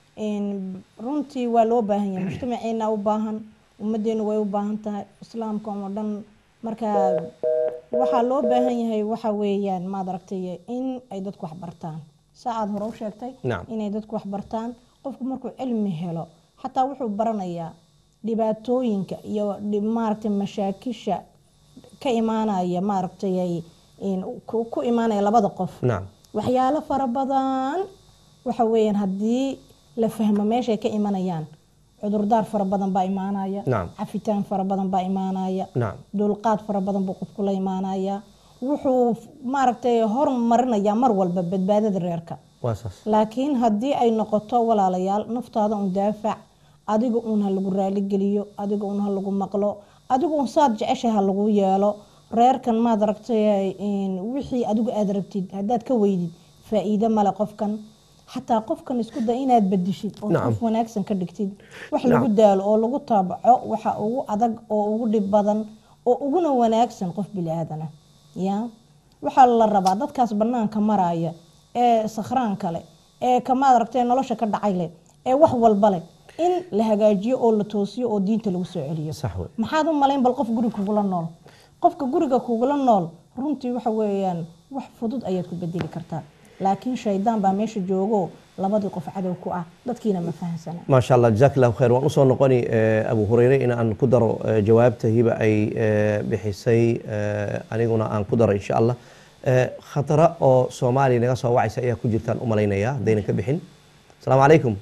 runtii waa loo baahan yahay mujtamaceena u baahan ummadeenu way u baahan tahay islaamka oo dhan marka waxaa loo baahan yahay waxa weeyaan maad aragtay in ay dadku wax bartaan saa aada hore u sheegtay Nacam. inay dadku wax bartaan qofku markuu cilmi helo xataa wuxuu baranayaa dhibaatooyinka iyo dhib- maaragtay mashaakisha ka imaanaya maaragtay ay- in ku ku imaanaya labada qof nacam waxyaalo fara badan waxa weeyaan haddii la fahmo meeshay ka imanayaan cudurdaar fara badan baa imaanaya Nacam. cafitaan fara badan baa imaanaya nacam dulqaad fara badan buu qofku la imaanaya wuxuu maaragtay hormarinayaa mar walba badbaadada reerka waa saas laakiin haddii ay noqoto walaalayaal naftaada un daafac adiga uun ha lagu raaligeliyo adiga uun ha lagu maqlo adiga uun saad jecesha ha lagu yeelo reerkan maad aragtay in wixii adigu aad rabtid haddaad ka weydid faa-iido male qofkan xataa qofkan isku day inaad bedishid oo Nacam. qof wanaagsan ka dhigtid wax lagu daalo oo lagu taabaco waxa ugu adag oo ugu dhib badan oo uguna wanaagsan qof bili-aadana ya waxaa la rabaa dadkaas banaanka maraya ee sakhraan kale ee kamaad aragtay nolosha ka dhacay leh ee wax walba leh in la hagaajiyo oo la toosiyo oo diinta lagu soo celiyo sax wey maxaad u malayn bal qof guriga kugula nool qofka guriga kugula nool runtii waxa weeyaan wax fudud ayaad ku bedeli kartaa laakiin shaydaan baa meesha joogo labadii qof cadow ku ah dadkiina ma fahansana maasha allah jazaak allahu khayr waan usoo noqoni eh, abu hureyre in aan ku daro eh, jawaabta hiba ay eh, bixisay eh, aniguna aan ku daro insha allah Eh, khatara oo soomaaliya naga soo wacaysa ayaa ku jirtaan u malaynaya haddaynan ka bixin asalaamu calaykum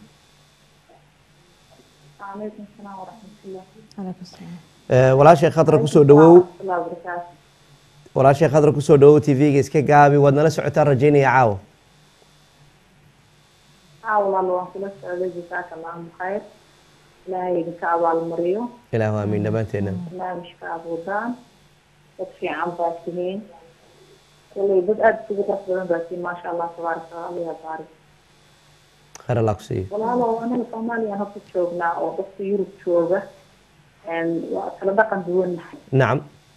وعليكم السلام ورحمة الله calaykum salaam Eh, walaashay khadra kusoo dhawow ورحمة الله وبركاته walaashay khadra kusoo dhawow tv-ga iska gaabi waad nala socotaan rajaynaya caawa عاول الله وانكم السعودية جزاك الله خير لا يدك أبال مريو ilaahu aamiin dhammaanteena لا مشكا أبودان وطفي عن باسمين كل بدأت تقدر تقدر باسمين ما شاء الله تبارك الله يا بارك khayr allah ku siiyo walaalo anaga soomaaliya haka joognaa oo dadka yurub jooga waa kala dhaqan duwannahay nacam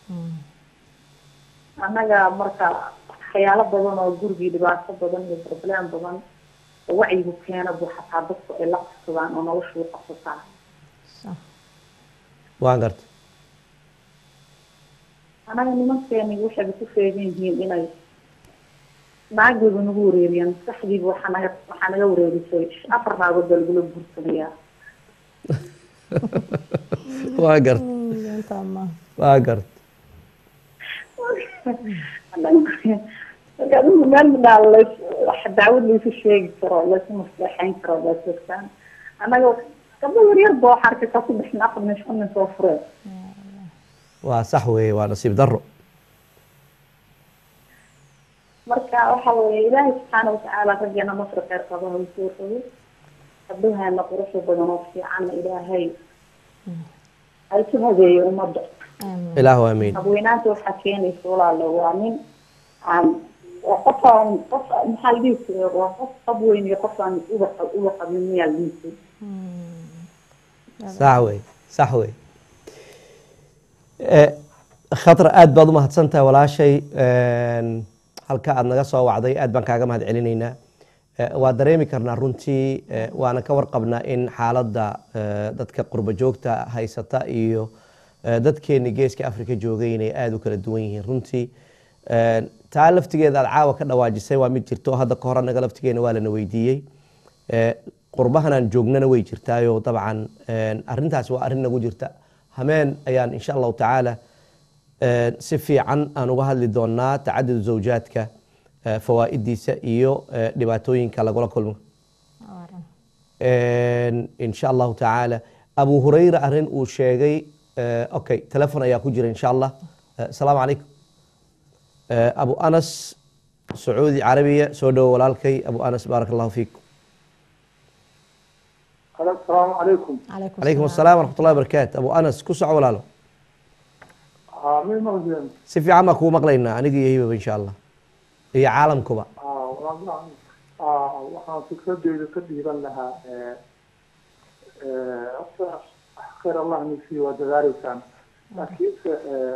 annaga marka waxyaalo badan oo gurigii dhibaato badan iyo problem badan oo wacyigu keena buu xataa dadku ay la qabsadaan oo noloshu u qabsataa sax waan garta annaga nimankeeni waxayba ku feegan yihiin inay naagooda nagu wareeriyaan maskaxdiiba waxaa naga waxaa naga wareerisay afar naagood baa lagula guursanayaa waan garta intaa ma waan garta marka adigu meel midhaa lays wax daawad laysu sheegi karo laysu maslaxeyn karo baa joogtaan annaga gabdho yaryar ba waxaa arkaysaa ku dhexin afar nin shan nin soo fureen waa sax weeye waa nasiib darro marka waxa weeye ilaahay subxaana watacaala raggeena masri kheyr qabaha u soo rogo gabdhaheena quruxda badan oo fiicanna ilaahay ay ku hadeeyo ummadda aamin ilaahu aamiin habweynaanta waxaa keenaysa walaalo waa nin aan waa qofaan qof maxaa la dhihi jiray waa qof qab weyn iyo qofaan uba uba qabin miyaa la dhihi jiray sax wey sax wey Eh, khatra aad baad u mahadsan tahay walaashay Een, halka aad naga soo wacday aad baan kaaga mahad celinaynaa Eh, waa dareemi karnaa runtii eh, waana ka warqabnaa in xaaladda eh, dadka qurbo joogta haysata iyo eh, dadkeeni geeska afrika joogay inay aada u kala duwan yihiin runtii Een, taa laftigeeda aad caawa ka dhawaajisay waa mid jirto hadda ka hor anaga laftigeena waa lana weydiiyey Eh, qurbahanaan joognana way jirtaayo dabcan een, arrintaasi waa arrin nagu jirta hameen ayaan insha allahu tacaala een, si fiican aan uga hadli doonaa tacadud zawjaadka eh, fawaa'idiisa iyo eh, dhibaatooyinka lagula kulmo Een, insha allahu tacaala abu hurayra arrin uu sheegay eh, okay telefon ayaa ku jira insha allah Eh, asalaamu calaykum Eh, abu anas sacuudi carabiya soo dhowo walaalkay abu anas baarak allahu fiikum السلام عليكم calaykum asalaam waraxmat ullahi wabarakaatu abu anas ku soco walaalo عامل مغزين si fiican baan kugu maqlaynaa aniga iyo hibaba insha allah iyo caalamkuba waxaan fikradeyda ka dhiiban lahaa horta khayr allah nisi waa dadaaleysaan laakiinse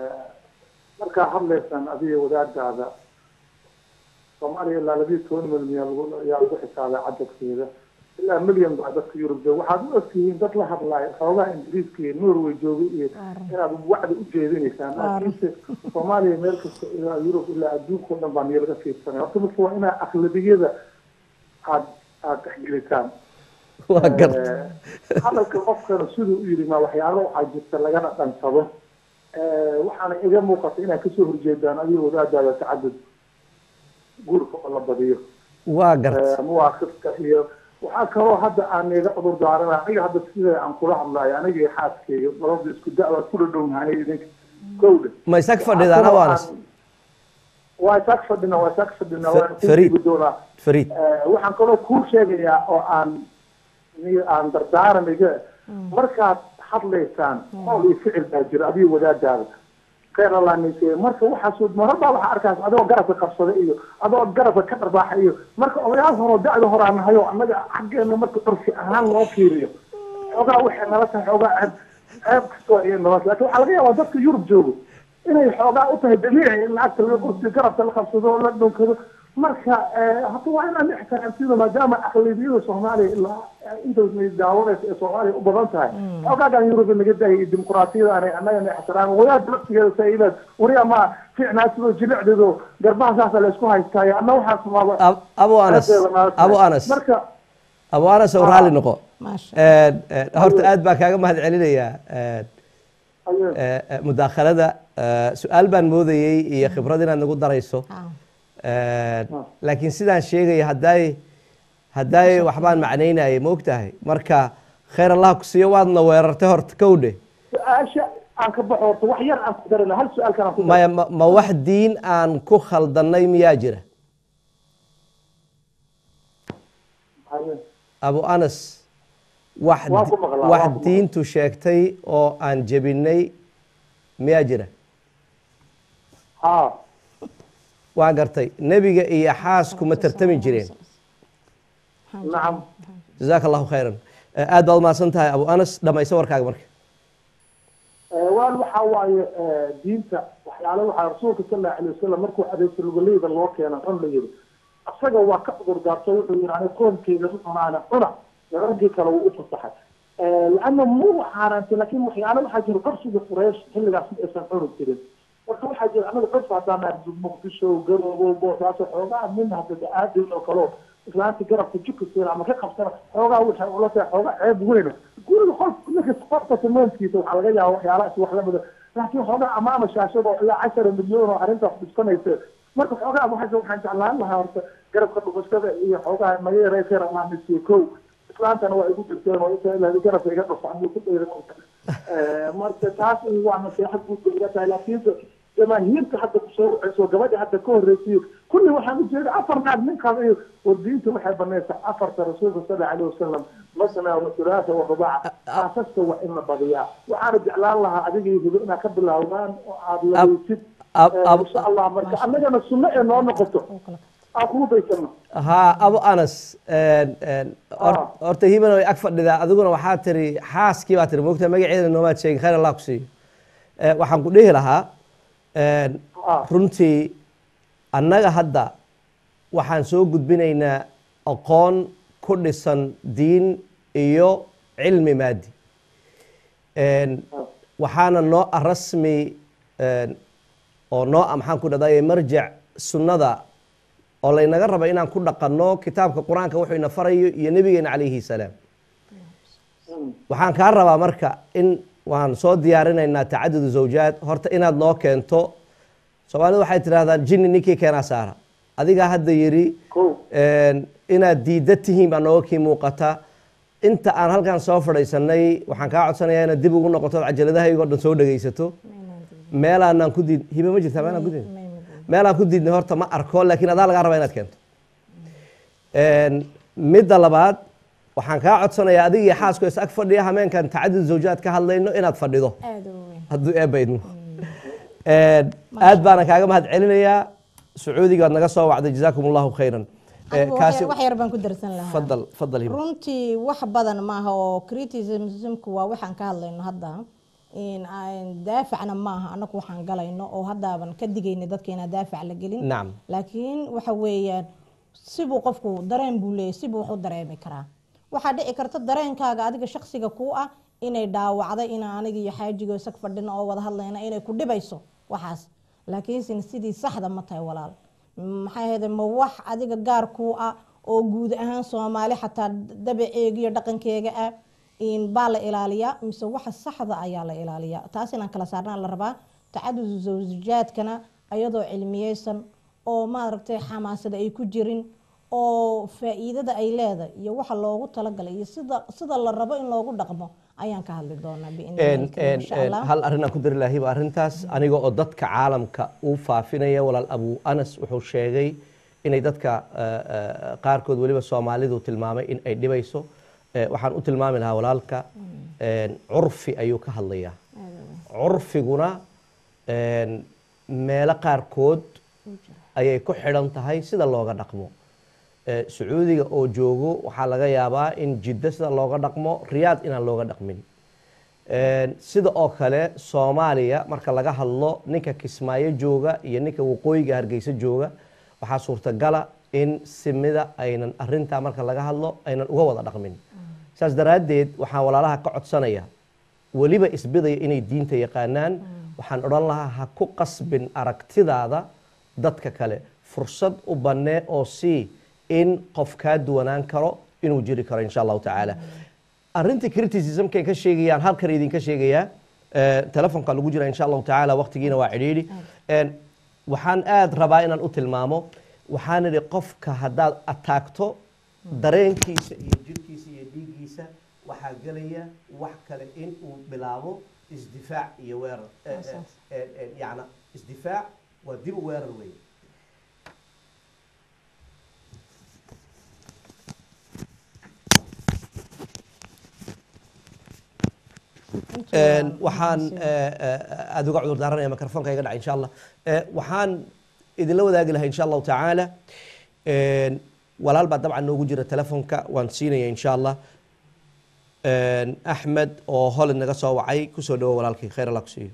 markaa hadlaysaan adiga wadaadaada soomaaliya ilaa labiyo toban milyan lagu- ayaa lagu xisaabay cadadkeeda ilaa milyan baa dadka yurub jooga waxaad u ogtihiin dad la hadlaayo xoogaha ingiriiska iyo norway joogay iyo inaad wacdi u jeedinaysaan laakiinse soomaaliya meel kasta ilaa yurub ilaa adduunka o dhan baa niyo laga fiirsanay horta marka waa inaa aqlabiyada aad aad dhexgelitaan waa garta Eh, hadalka qofkana siduu u yidhi ma waxyaalo waxaa jirta lagana dhansado Eh, waxaana iga muuqata inaad kasoo horjeedaan adiga wadaadaada tacadud guurka oo la badiyo waa garta Eh, muwaafaqka iyo waxaa kaloo hadda aan iga cudur daarana aniga hadda sida aan kula hadlayo aniga iyo xaaskeyga labada isku da-da kula dhownahay idinka kowda ma isag fadhidaan abu anas waa isaag fadhina waa isaag fadhina Fa- waan ku Fariid. gudbi doonaa fariid Eh, waxaan kaloo kuu sheegayaa oo aan ni- aan dardaaranayga markaad hadlaysaan qowl iyo ficil baa jira adiga wadaadaada khayr allah nise marka waxaas marar baa waxaa arkaas adoo garabka qabsada iyo adoo garabka ka dharbaaxa iyo marka odayaal horoo da-da horaa nahayo annaga xaggeena marka curfi ahaan loo fiiriyo xoogaa waxay nala tahay xoogaa ceeb ceeb kastoo iyo nala laakiin waxaa laga yaabaa dadka yurub joogo inay xoogaa u tahay dabiici in lacagta laga kursi garabka la qabsado oo la dhunkado marka eh, hadda waa inaan ixtiraamsiino maadaama aqlabiyada soomaaliya ilaa intaasna daawanaysa ee soomaaliya u badan tahay xogaagan yurub naga daayay dimuqraatiyada aanay annagana ixtiraam wadaad laftigeeda saailaad wariya ma fiicnaa sidoo jilicdeedo garbaha saasa la isku haystaayo anna waxaas maaba Ab- abu anas abu anas marka abu anas oo raalli noqo maasha Een, een, horta aad baan kaaga mahad celinayaa een, ayuu ee, ee, mudaakhalada ee, su-aal baan moodayey iyo khibrad inaad nagu darayso Ah, Een, laakiin sidaan sheegaya haddaay haddaay waxbaan macnaynayay ma ogtahay marka khayr allah ku siiyo waadna weerartay horta kowdhe su-aasha aan ka baxo horta wax yar aan ku darina hal su-aal kalaan ku maya ma ma wax diin aan ku khaldannay miyaa jira Ayuu. abu anas wax Waan ku maqlaa, wax waan ku maqlaa. diintu sheegtay oo aan jebinay miyaa jira haa waa gartay nebiga iyo xaasku ma tartami jireen nacam jazaaka allahu khayran Eh, aad baad umahadsan tahay abu anas dhamayso warkaaga marka waan waxa waaye eh, diinta waxyaale waxaa rasuulka sala allahu alayh wasalam markuu adeegso lugoleyda loo keena cun la yidhi asaga waa ka cudur daarto wuxuu yidhi ani qoonkeyga ma cunaana cuna raggii kale wuu u fasaxay laana muu xaaraantay laakiin waxyaale waxaa jira qorsiga quraysh xilligaas ma aysan cuni jirin marka waxaa jira anaga qorsi haddaan nahay muqdisho garoobo boosaaso xoogaa min hadda aadin oo kaleo islaanta garabka jika siina ama ka qabsana xoogaa waxay ula tahay xoogaa ceeb weyna guriga qofka ninka qofka samayntiisa waxaa laga yaaba waxyaalahaas wax lamida laakiin xoogaa amaama shaashada oo ilaa cashara milyan oo arrintaas dhibsanaysa marka xoogaa waxaa waxaan jeclaan lahaa horta garabka dhufashada iyo xoogaa naga yareysay ramaanisiyo kow islaantana waa igu jirteen oo inta ilaa garabka iga dhufa ama ku dhayra marka taas waa nasiixad guud bay iga tahay laakiinse jamaahiirta hadda kusoo wacayso gabadha hadda ka horreysiyo kulli waxaan ujeeda afar naag ninkaas iyo wardiinta waxay banaysaa afarta rasuulka sala alayhi wasalam masna wa thulaatha wa rubaaca aasaska waa in la badiyaa waxaana jeclaan lahaa adiga iyo hibo inaad ka bilaawdaan oo aada laweysid Ab- ab- insha allah marka annagana sunno ee noo noqoto aan kugu daysano haa abu anas een, een, hor- Ah. horta hibana way ag fadhidaa adiguna waxaa tiri xaaskii baa tiri moogta magaceeda noomaad sheegin khayr allah ku siiyo Eh, waxaan ku dhihi lahaa een, Ah. runtii annaga hadda waxaan soo gudbinaynaa aqoon ku dhisan diin iyo cilmi maadi Een, waxaana noo ah rasmi een, oo noo ah maxaan ku dhahday marjac sunnada oo laynaga raba inaan ku dhaqanno kitaabka qur-aanka wuxuu ina farayo iyo nebigeena calayhi salaam waxaan kaa rabaa marka in waan soo diyaarinaynaa tacadudu zawjaad horta inaad noo keento soomaalidu waxay tidhahdaan jinni ninkii keenaa saara adigaa hadda yidhi Kow. een, inaad diidda tihiin baa nooga kii muuqata inta aan halkan soo fadhiisanay waxaan kaa codsanayaa inaad dib ugu noqoto cajaladahaygoo dhan soo dhegaysato meelaanaan ku diid hibe ma jirtaa meelaan ku diid meelaan ku diidnay horta ma arko laakiin adaa lagaa rabaa inaad keento Een, midda labaad waxaan kaa codsanayaa adiga iyo xaasko is ag fadhiya hameenkan tacadud zawjaad ka hadlayno inaad fadhido aada u weyn hadduu eebba idmo Een, aad baana kaaga mahad celinayaa sacuudiga waad naga soo wacday jazaakum allahu khayran Ee, Anigu wax kaasi yar- wax yar baan ku darsan lahaa fadal fadal hiba runtii wax badan maaha oo criticismku waa waxaan ka hadlayno hadda in aan daafacna maaha anaku waxaan galayno oo haddaaban ka digayna dadka inaan daafac la gelin nacam laakiin waxa weeyaan sibuu qofku dareen buu leeyahy sibuu wax u dareemi karaa waxaa dhici karta dareenkaaga adiga shaksiga kuu ah inay dhaawacday ina aniga iyo xaajigo isag fadhina oo wada hadlayna inay ku dhibayso waxaas laakiinse sidii saxda ma tahay walaal maxay ahayd ma wax adiga gaar kuu ah oo guud ahaan soomaali xataa dabaceega iyo dhaqankeega ah in baa la ilaaliyaa mise waxa saxda ayaa la ilaaliyaa taas inaan kala saarnaa la rabaa tacadud zawjaadkana ayadoo cilmiyeysan oo maaragtay xamaasada ay ku jirin oo faa'iidada ay leedahay iyo waxa loogu talagalay iyo sida sida la rabo in loogu dhaqmo ayaan ka hadli doonaa Een, een, insha een, allah hal arrin aan ku dari lahaa hiba arrintaas aniga oo dadka caalamka uu faafinaya walaal abu anas wuxuu sheegay inay dadka eh, eh, qaarkood weliba soomaalidu tilmaamay in ay dhibayso Eh, waxaan u tilmaami lahaa walaalka een, curfi ayuu ka hadlayaa curfiguna een, meelo qaarkood ayay ku xidhan tahay sida looga dhaqmo Eh, sacuudiga oo joogo waxaa laga yaabaa in jiddo sida looga dhaqmo riyaad inaan looga dhaqmin Een, sida oo kale soomaaliya marka laga hadlo ninka kismaayo jooga iyo ninka waqooyiga hargeysa jooga waxaa suurtagala in simida aynan arintaa marka laga hadlo aynan uga wada dhaqmin saas daraaddeed waxaan walaalaha ka codsanaya weliba isbidaya inay diinta yaqaanaan waxaan odhan lahaa ha ku qasbin aragtidaada dadka kale fursad u bannee oo sii in qof kaa duwanaan karo inuu jiri karo insha allahu tacaala arrinta criticismkay ka sheegayaan halkan idinka sheegayaa eh, telefonka lagu jira insha allahu tacaala waqtigiina waa cidhiidhi En, waxaan aad rabaa inaan u tilmaamo waxaan idhi qofka haddaad ataagto dareenkiisa iyo jirkiisa iyo dhiiggiisa waxaa gelaya wax kale in uu bilaabo isdifaac iyo weerar Eh, eh, Asaas. eh, eh, yacna isdifaac waa dib u weerar weeye Een, waxaan eh, eh, aada uga cudur daaranaya mikrofoonka iga dhacay insha allah Eh, waxaan idinla wadaagi lahaa insha allahu tacaala Een, walaal baa dabcan noogu jira telefonka waan siinaya insha allah Een, axmed oo holland naga soo wacay kusoo dhawo walaalkii khayr allah ku siiyo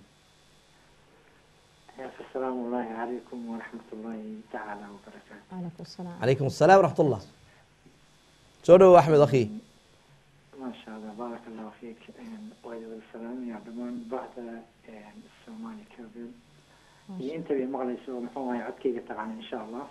السلام الله عليكم ورحمة الله تعالى وبركاته calaykum salaam calaykum asalaam waraxmat ullah soo dhawo axmed akhi ما شاء الله بارك الله فيك وإلى السلام يا دمان بعد الصومالي كابل انت بمغلي سو محوها يعدكي طبعا ان شاء الله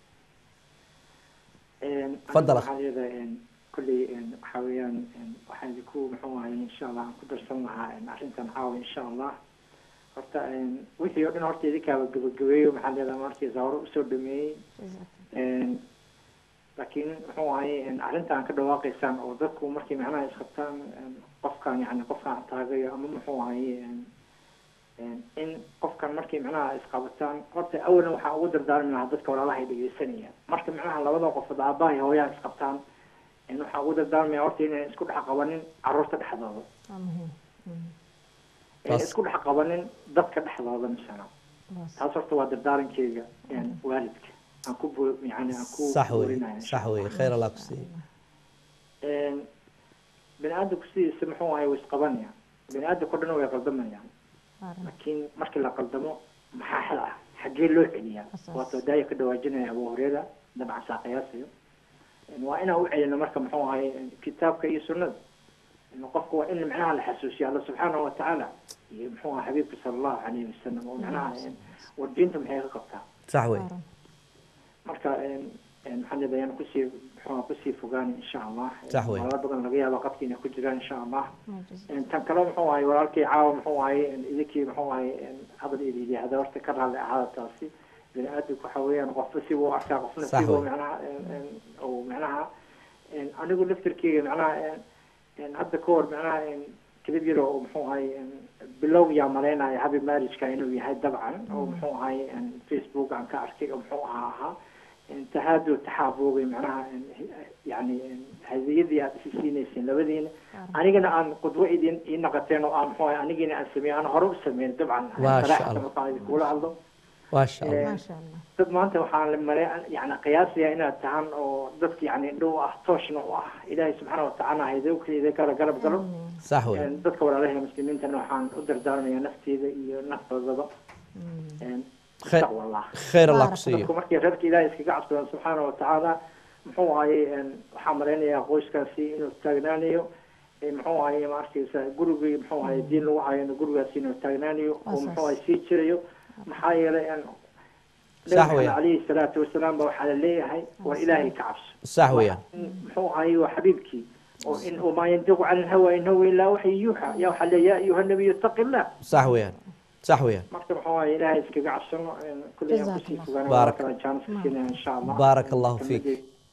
تفضل أخي. هذا كل حاويان waxaan idinku muxuu ahay insha allah aan ku darsan lahaa arrintan caawa insha allah horta wixii oo dhan horta idinkaaba gabagabeeyo maxaa leedahay markii zawro usoo dhameeyey laakiin muxuu ahay arrintan ka dhawaaqaysaan oo dadku markay macnaha isqabtaan qofkan yani qofkan taagayo ama muxuu ahay in qofkan markay macnaha isqabataan horta awalan waxaa ugu dardaarmi lahaa dadka walaalaha ay dhegeysanayaan marka macnaha labada qofood aabbaha iyo hooyaha isqabtaan waxaa ugu dardaarmaya horta inay isku dhex qabanin caruurta dhexdooda waa muhiim inay isku dhex qabanin dadka dhexdooda misana taas horta waa dardaarankeyga een, waalidka aan ku bo yani aan ku sax wey boorinaya sax wey khayr allah ku siiye Een, bini aadamku sidiisa muxuu ahay way isqabanayaan bini aadamka o dhan way qaldamayaan laakiin markii la qaldamo maxaa xal ah xaggee loo celiyaa Asaas. waatoo daaya ka dhawaajinaya abu hureyra dabcan saa qiyaasayo Een, waa inaan u celino marka muxuu ahay kitaabka iyo sunnada Een, qofka waa in macnaha la xasuusiyo alla subxaanahu watacaala iyo muxuu ahay xabiibka sala allahu calayhi wasalam oo macnaha een, war diinta maxay ka qabtaa sax wey marka een, een, maxaa leedahay ayaan kusii muxuu ahaa kusii fogaani insha allah Sax wey. walalo badan laga yaaba qadka inay ku jiraan insha allah Een, tan kale muxuu ahay walaalkii caawa muxuu ahay een, idinkii muxuu ahay een, hadal idi yidhaahda horta ka raalli ahaada taasi bini aadamku waxa weeyaan qofba sibuu u arkaa qofna Sax sibuu wey. macnaha een, een, uu macnaha een, anigu laftirkeyga macnaha een, een, hadda ka hor macnaha een, kelib yar oo muxuu ahay een, bilow yaa malaynaya habi marriageka inuu yahay dabcan oo muxuu ahay een, facebook aan ka arkay oo muxuu ahaa ahaa een, tahaadu taxaabuugay macnaha een, yani een, hadiyadii aad isi siinayseen labadiina anigana aan qudwo idin ii naqateen oo aan muxuu ahay anigina aan sameeyey aan hore u sameyn dabcan Maasha saraaxata Allah. markaan idinkula hadlo maasha allah Een, maasha allah dad maanta waxaan la malay yani qiyaasaya inaad tahan oo dadka yani dhow ah tooshna u ah ilaahay subxaana watacaala haydowkeeda kala garab galo sax wey Een, dadka walaalaha muslimiintana waxaan u dardaarmayaa nafteeda iyo naftoodaba Een, Khe- taqwa allah khayr allah ku Baarak siiye dadku markay reerka ilaahay iskaga cabsadaan subxaana watacaala muxuu ahaye een, waxaan malaynayaa qoyskaasi inuu taagnaanayo Ee, muxuu ahaye ma arkaysa gurigii muxuu ahaye diin lagu hayana gurigaasi inuu taagnaanayo oo Asaas. muxuu ahaye sii jirayo maxaa yeelay een, Sax nabi weeyaan. calayhi salaatu wasalaam ba waxaa la leeyahay war ilaahay ka cabso sax weeyaan in muxuu ahaye waa xabiibkii oo in wamaa yantiqu cani lhawa in huwa ilaa waxyi yuuxa yaa waxaa leeya ya ayuha nabiyu ittaqi illah sax weeyaan sax weeyaan marka muxuu ahaye ilaahay iskaga cabsano een, kulli aan kusii Jazakallah. fogaana Baarak. waa kala jaanis siinaya insha allah Baarak allahu fiik.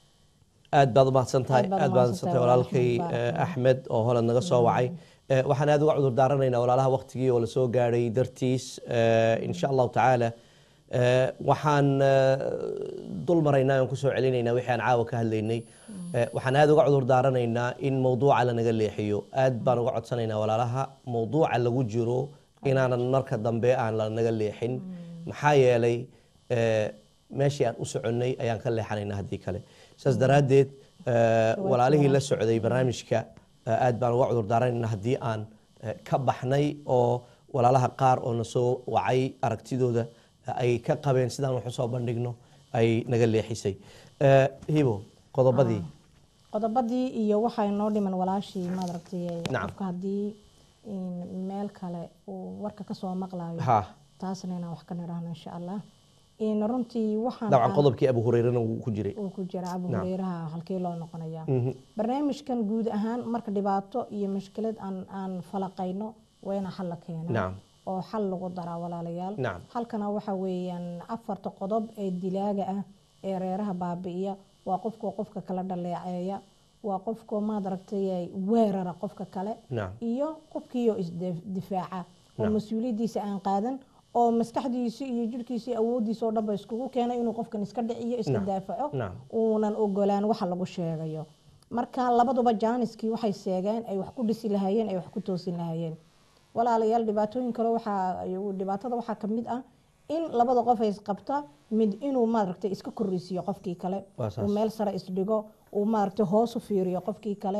aad baad umahadsan tahay Aad baad aad baad umahadsantahay umahadsantahay walaalkay walaalkay, eh, baarak axmed oo holan naga soo wacay Eh, waxaan aad uga cudur daaranaynaa walaalaha waqtigii oo lasoo gaadhay dartiis eh, insha allahu tacaala Eh, waxaan eh, dul maraynaa aan kusoo celinaynaa wixii aan caawa ka hadlaynay Eh, waxaan aad uga cudur daaranaynaa in mawduuca lanaga leexiyo aad baan uga codsanaynaa walaalaha mawduuca lagu jiro inaanan marka dambe aan lanaga leexin maxaa yeelay eh, meeshii aan u soconnay ayaan ka leexanaynaa haddii kale saas daraaddeed eh, walaalihii la socday barnaamijka eh, aad baan uga cudur daaranaynaa haddii aan eh, ka baxnay oo walaalaha qaar oo na soo wacay aragtidooda eh, ay ka qabeen sidaan wax usoo bandhigno ay naga leexisay Eh, hibo qodobadii qodobadii iyo waxaa inoo dhiman walaashii maaragtay Nacam. qofka haddii in meel kale uu warka kasoo maqlayo ha taasna inaan wax ka nidhaahno insha allah in runtii waxaan dabcan aan- qodobkii abu hureyrena wuu ku jiray uu ku jira abu Nacam. hureyraha halkii loo noqonaya Mhm. barnaamijkan guud ahaan marka dhibaato iyo mushkilad aan aan falaqayno waa ina xal la keenaa nacam oo xal lagu daraa walaalayaal Nacam. halkana waxa weeyaan afarta qodob ee dilaaga ah ee reeraha baabi'iya waa qofkoo qofka kala dhaleeceeya waa qofkoo maadaragtay weerara qofka kale nacam iyo qofkiioo isdifaaca oo Nacam. mas-uuliyaddiisa aan qaadan oo maskaxdiisi iyo jirhkiisi awooddiisa oo dhanba iskugu keenay inuu qofkan iska dhiciyo iska Nacam. daafaco Nacam. uunan ogolaan waxa lagu sheegayo marka labaduba jaaniskii waxay seegeen ay wax ku dhisi lahaayeen ay wax ku toosin lahaayeen walaalayaal dhibaatooyin kale waxaa dhibaatada waxaa ka mid ah in labada qof ay isqabta mid inuu maaragtay iska korreysiiyo qofkii kale Waa saas. uu meel sare isdhigo uu maaragtay hoos u fiiriyo qofkii kale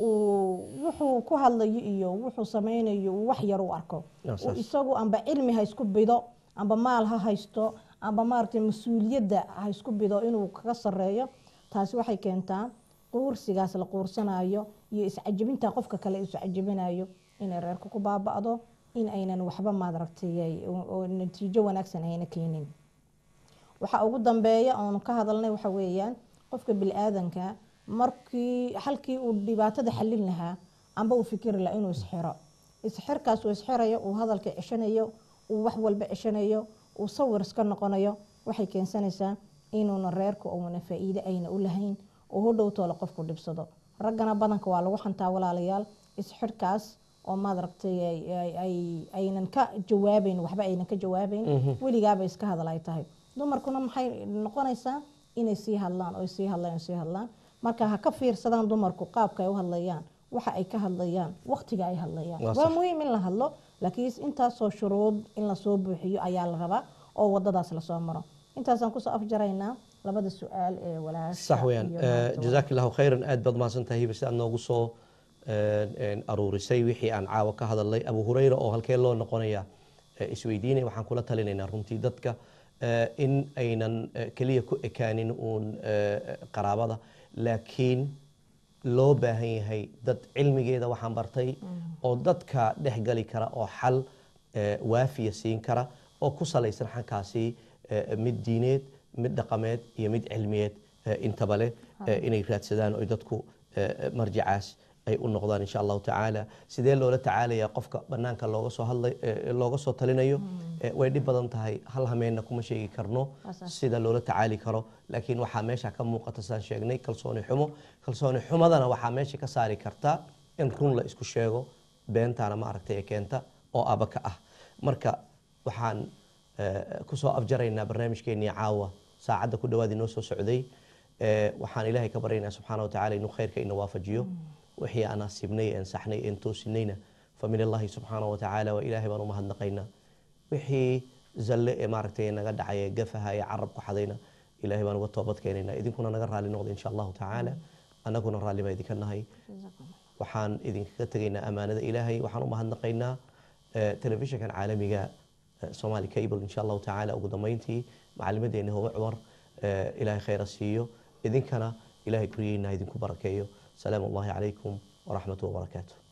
uu wuxuu ku hadlayo iyo wuxuu sameynayo uu wax yar u arko Waa uu saas. isagu amba cilmi ha isku bido amba maal ha haysto amba maaragtay mas-uuliyadda ha isku bido inuu kaga sareeyo taasi waxay keentaa quursigaas la quursanayo iyo iscajabinta qofka kale iscajabinayo inay reerka ku baaba'do in aynan waxba maadaragtay ay- oo oo natiijo wanaagsan ayna keenin waxa ugu dambeeya oonu ka hadalnay waxa weeyaan qofka bili-aadanka markii halkii uu dhibaatada xallin lahaa amba uu fikiri lahaa inuu isxiro isxirkaas uu isxirayo uu hadalka ceshanayo uu wax walba ceshanayo uu sawir iska noqonayo waxay keensanaysaa inuuna reerka uuna faa-iide ayna u lahayn oo hodhow toole qofku dhibsado raggana badanka waa lagu xantaa walaalayaal isxirkaas oo maadaragtay ay- ay- ay- aynan ka jawaabayn waxba aynan ka jawaabayn weligaaba iska hadal ay tahay dumarkuna maxay noqonaysaa inay sii hadlaan oo sii hadlaan oo sii hadlaan marka ha ka fiirsadaan dumarku qaabka ay u hadlayaan waxa ay ka hadlayaan waqtiga ay hadlayaan Waa waa sax. muhiim in la hadlo laakiin intaasoo shuruud in lasoo buuxiyo ayaa la rabaa oo wadadaas lasoo maro intaasaan kusoo afjaraynaa labada su-aal ee walaasha sax weyaan iyo Eh, maanta jazaak allahu khayran aad baad mahadsantahay hiba si aad noogu soo eh, eh, aruurisay wixii aan caawa ka hadalnay abu hureyra oo halkee loo noqonaya eh, isweydiinay waxaan kula talinaynaa runtii dadka eh, in aynan eh, keliya ku ekaanin uun eh, qaraabada laakiin loo baahan yahay dad cilmigeeda waxaan bartay oo dadka dhex gali kara oo xal eh, waafiya siin kara oo ku salaysan xankaasi eh, mid diineed mid dhaqameed iyo mid cilmiyeed eh, intaba leh eh, inay raadsadaan oy dadku eh, marjacaas ay u noqdaan insha allahu tacaala sidee loola tacaalaya qofka banaanka looga soo hadlay eh, looga soo talinayo Eh, way dhib badan tahay hal hameenna kuma sheegi karno Asaas. sida loola tacaali karo laakiin waxaa meesha ka muuqata saan sheegnay kalsooni xumo kalsooni xumadana waxaa meesha ka saari karta in run la isku sheego beentaana ma aragtay ee keenta oo aba ka ah marka waxaan eh, kusoo afjaraynaa barnaamijkeenii caawa saacadda ku dhawaad inoo soo socday Eh, waxaan ilaahay ka baryaynaa subxaana wa tacaala inuu khayrka ina waafajiyo wixii aan asiibnay een saxnay een toosinayna famin allahi subxaana wa tacaala waa ilaahay baan u mahadnaqaynaa wixii zalle ee maaragtay naga dhacay ee gafaha ee carab ku xadayna ilaahay baan uga toobad keenaynaa idinkuna naga raali noqda insha allahu tacaala annaguna raalli baa idinka nahay waxaan idinkaga tegaynaa amaanada ilaahay waxaan u mahadnaqaynaa eh, telefishinkan caalamiga eh, somali cable insha allahu tacaala ugu dambeyntii macalimadeeni hoga cumar eh, ilaahay khayra siiyo idinkana ilaahay guryeena idinku barakeeyo salaamu allahi calaykum waraxmatu wabarakaatu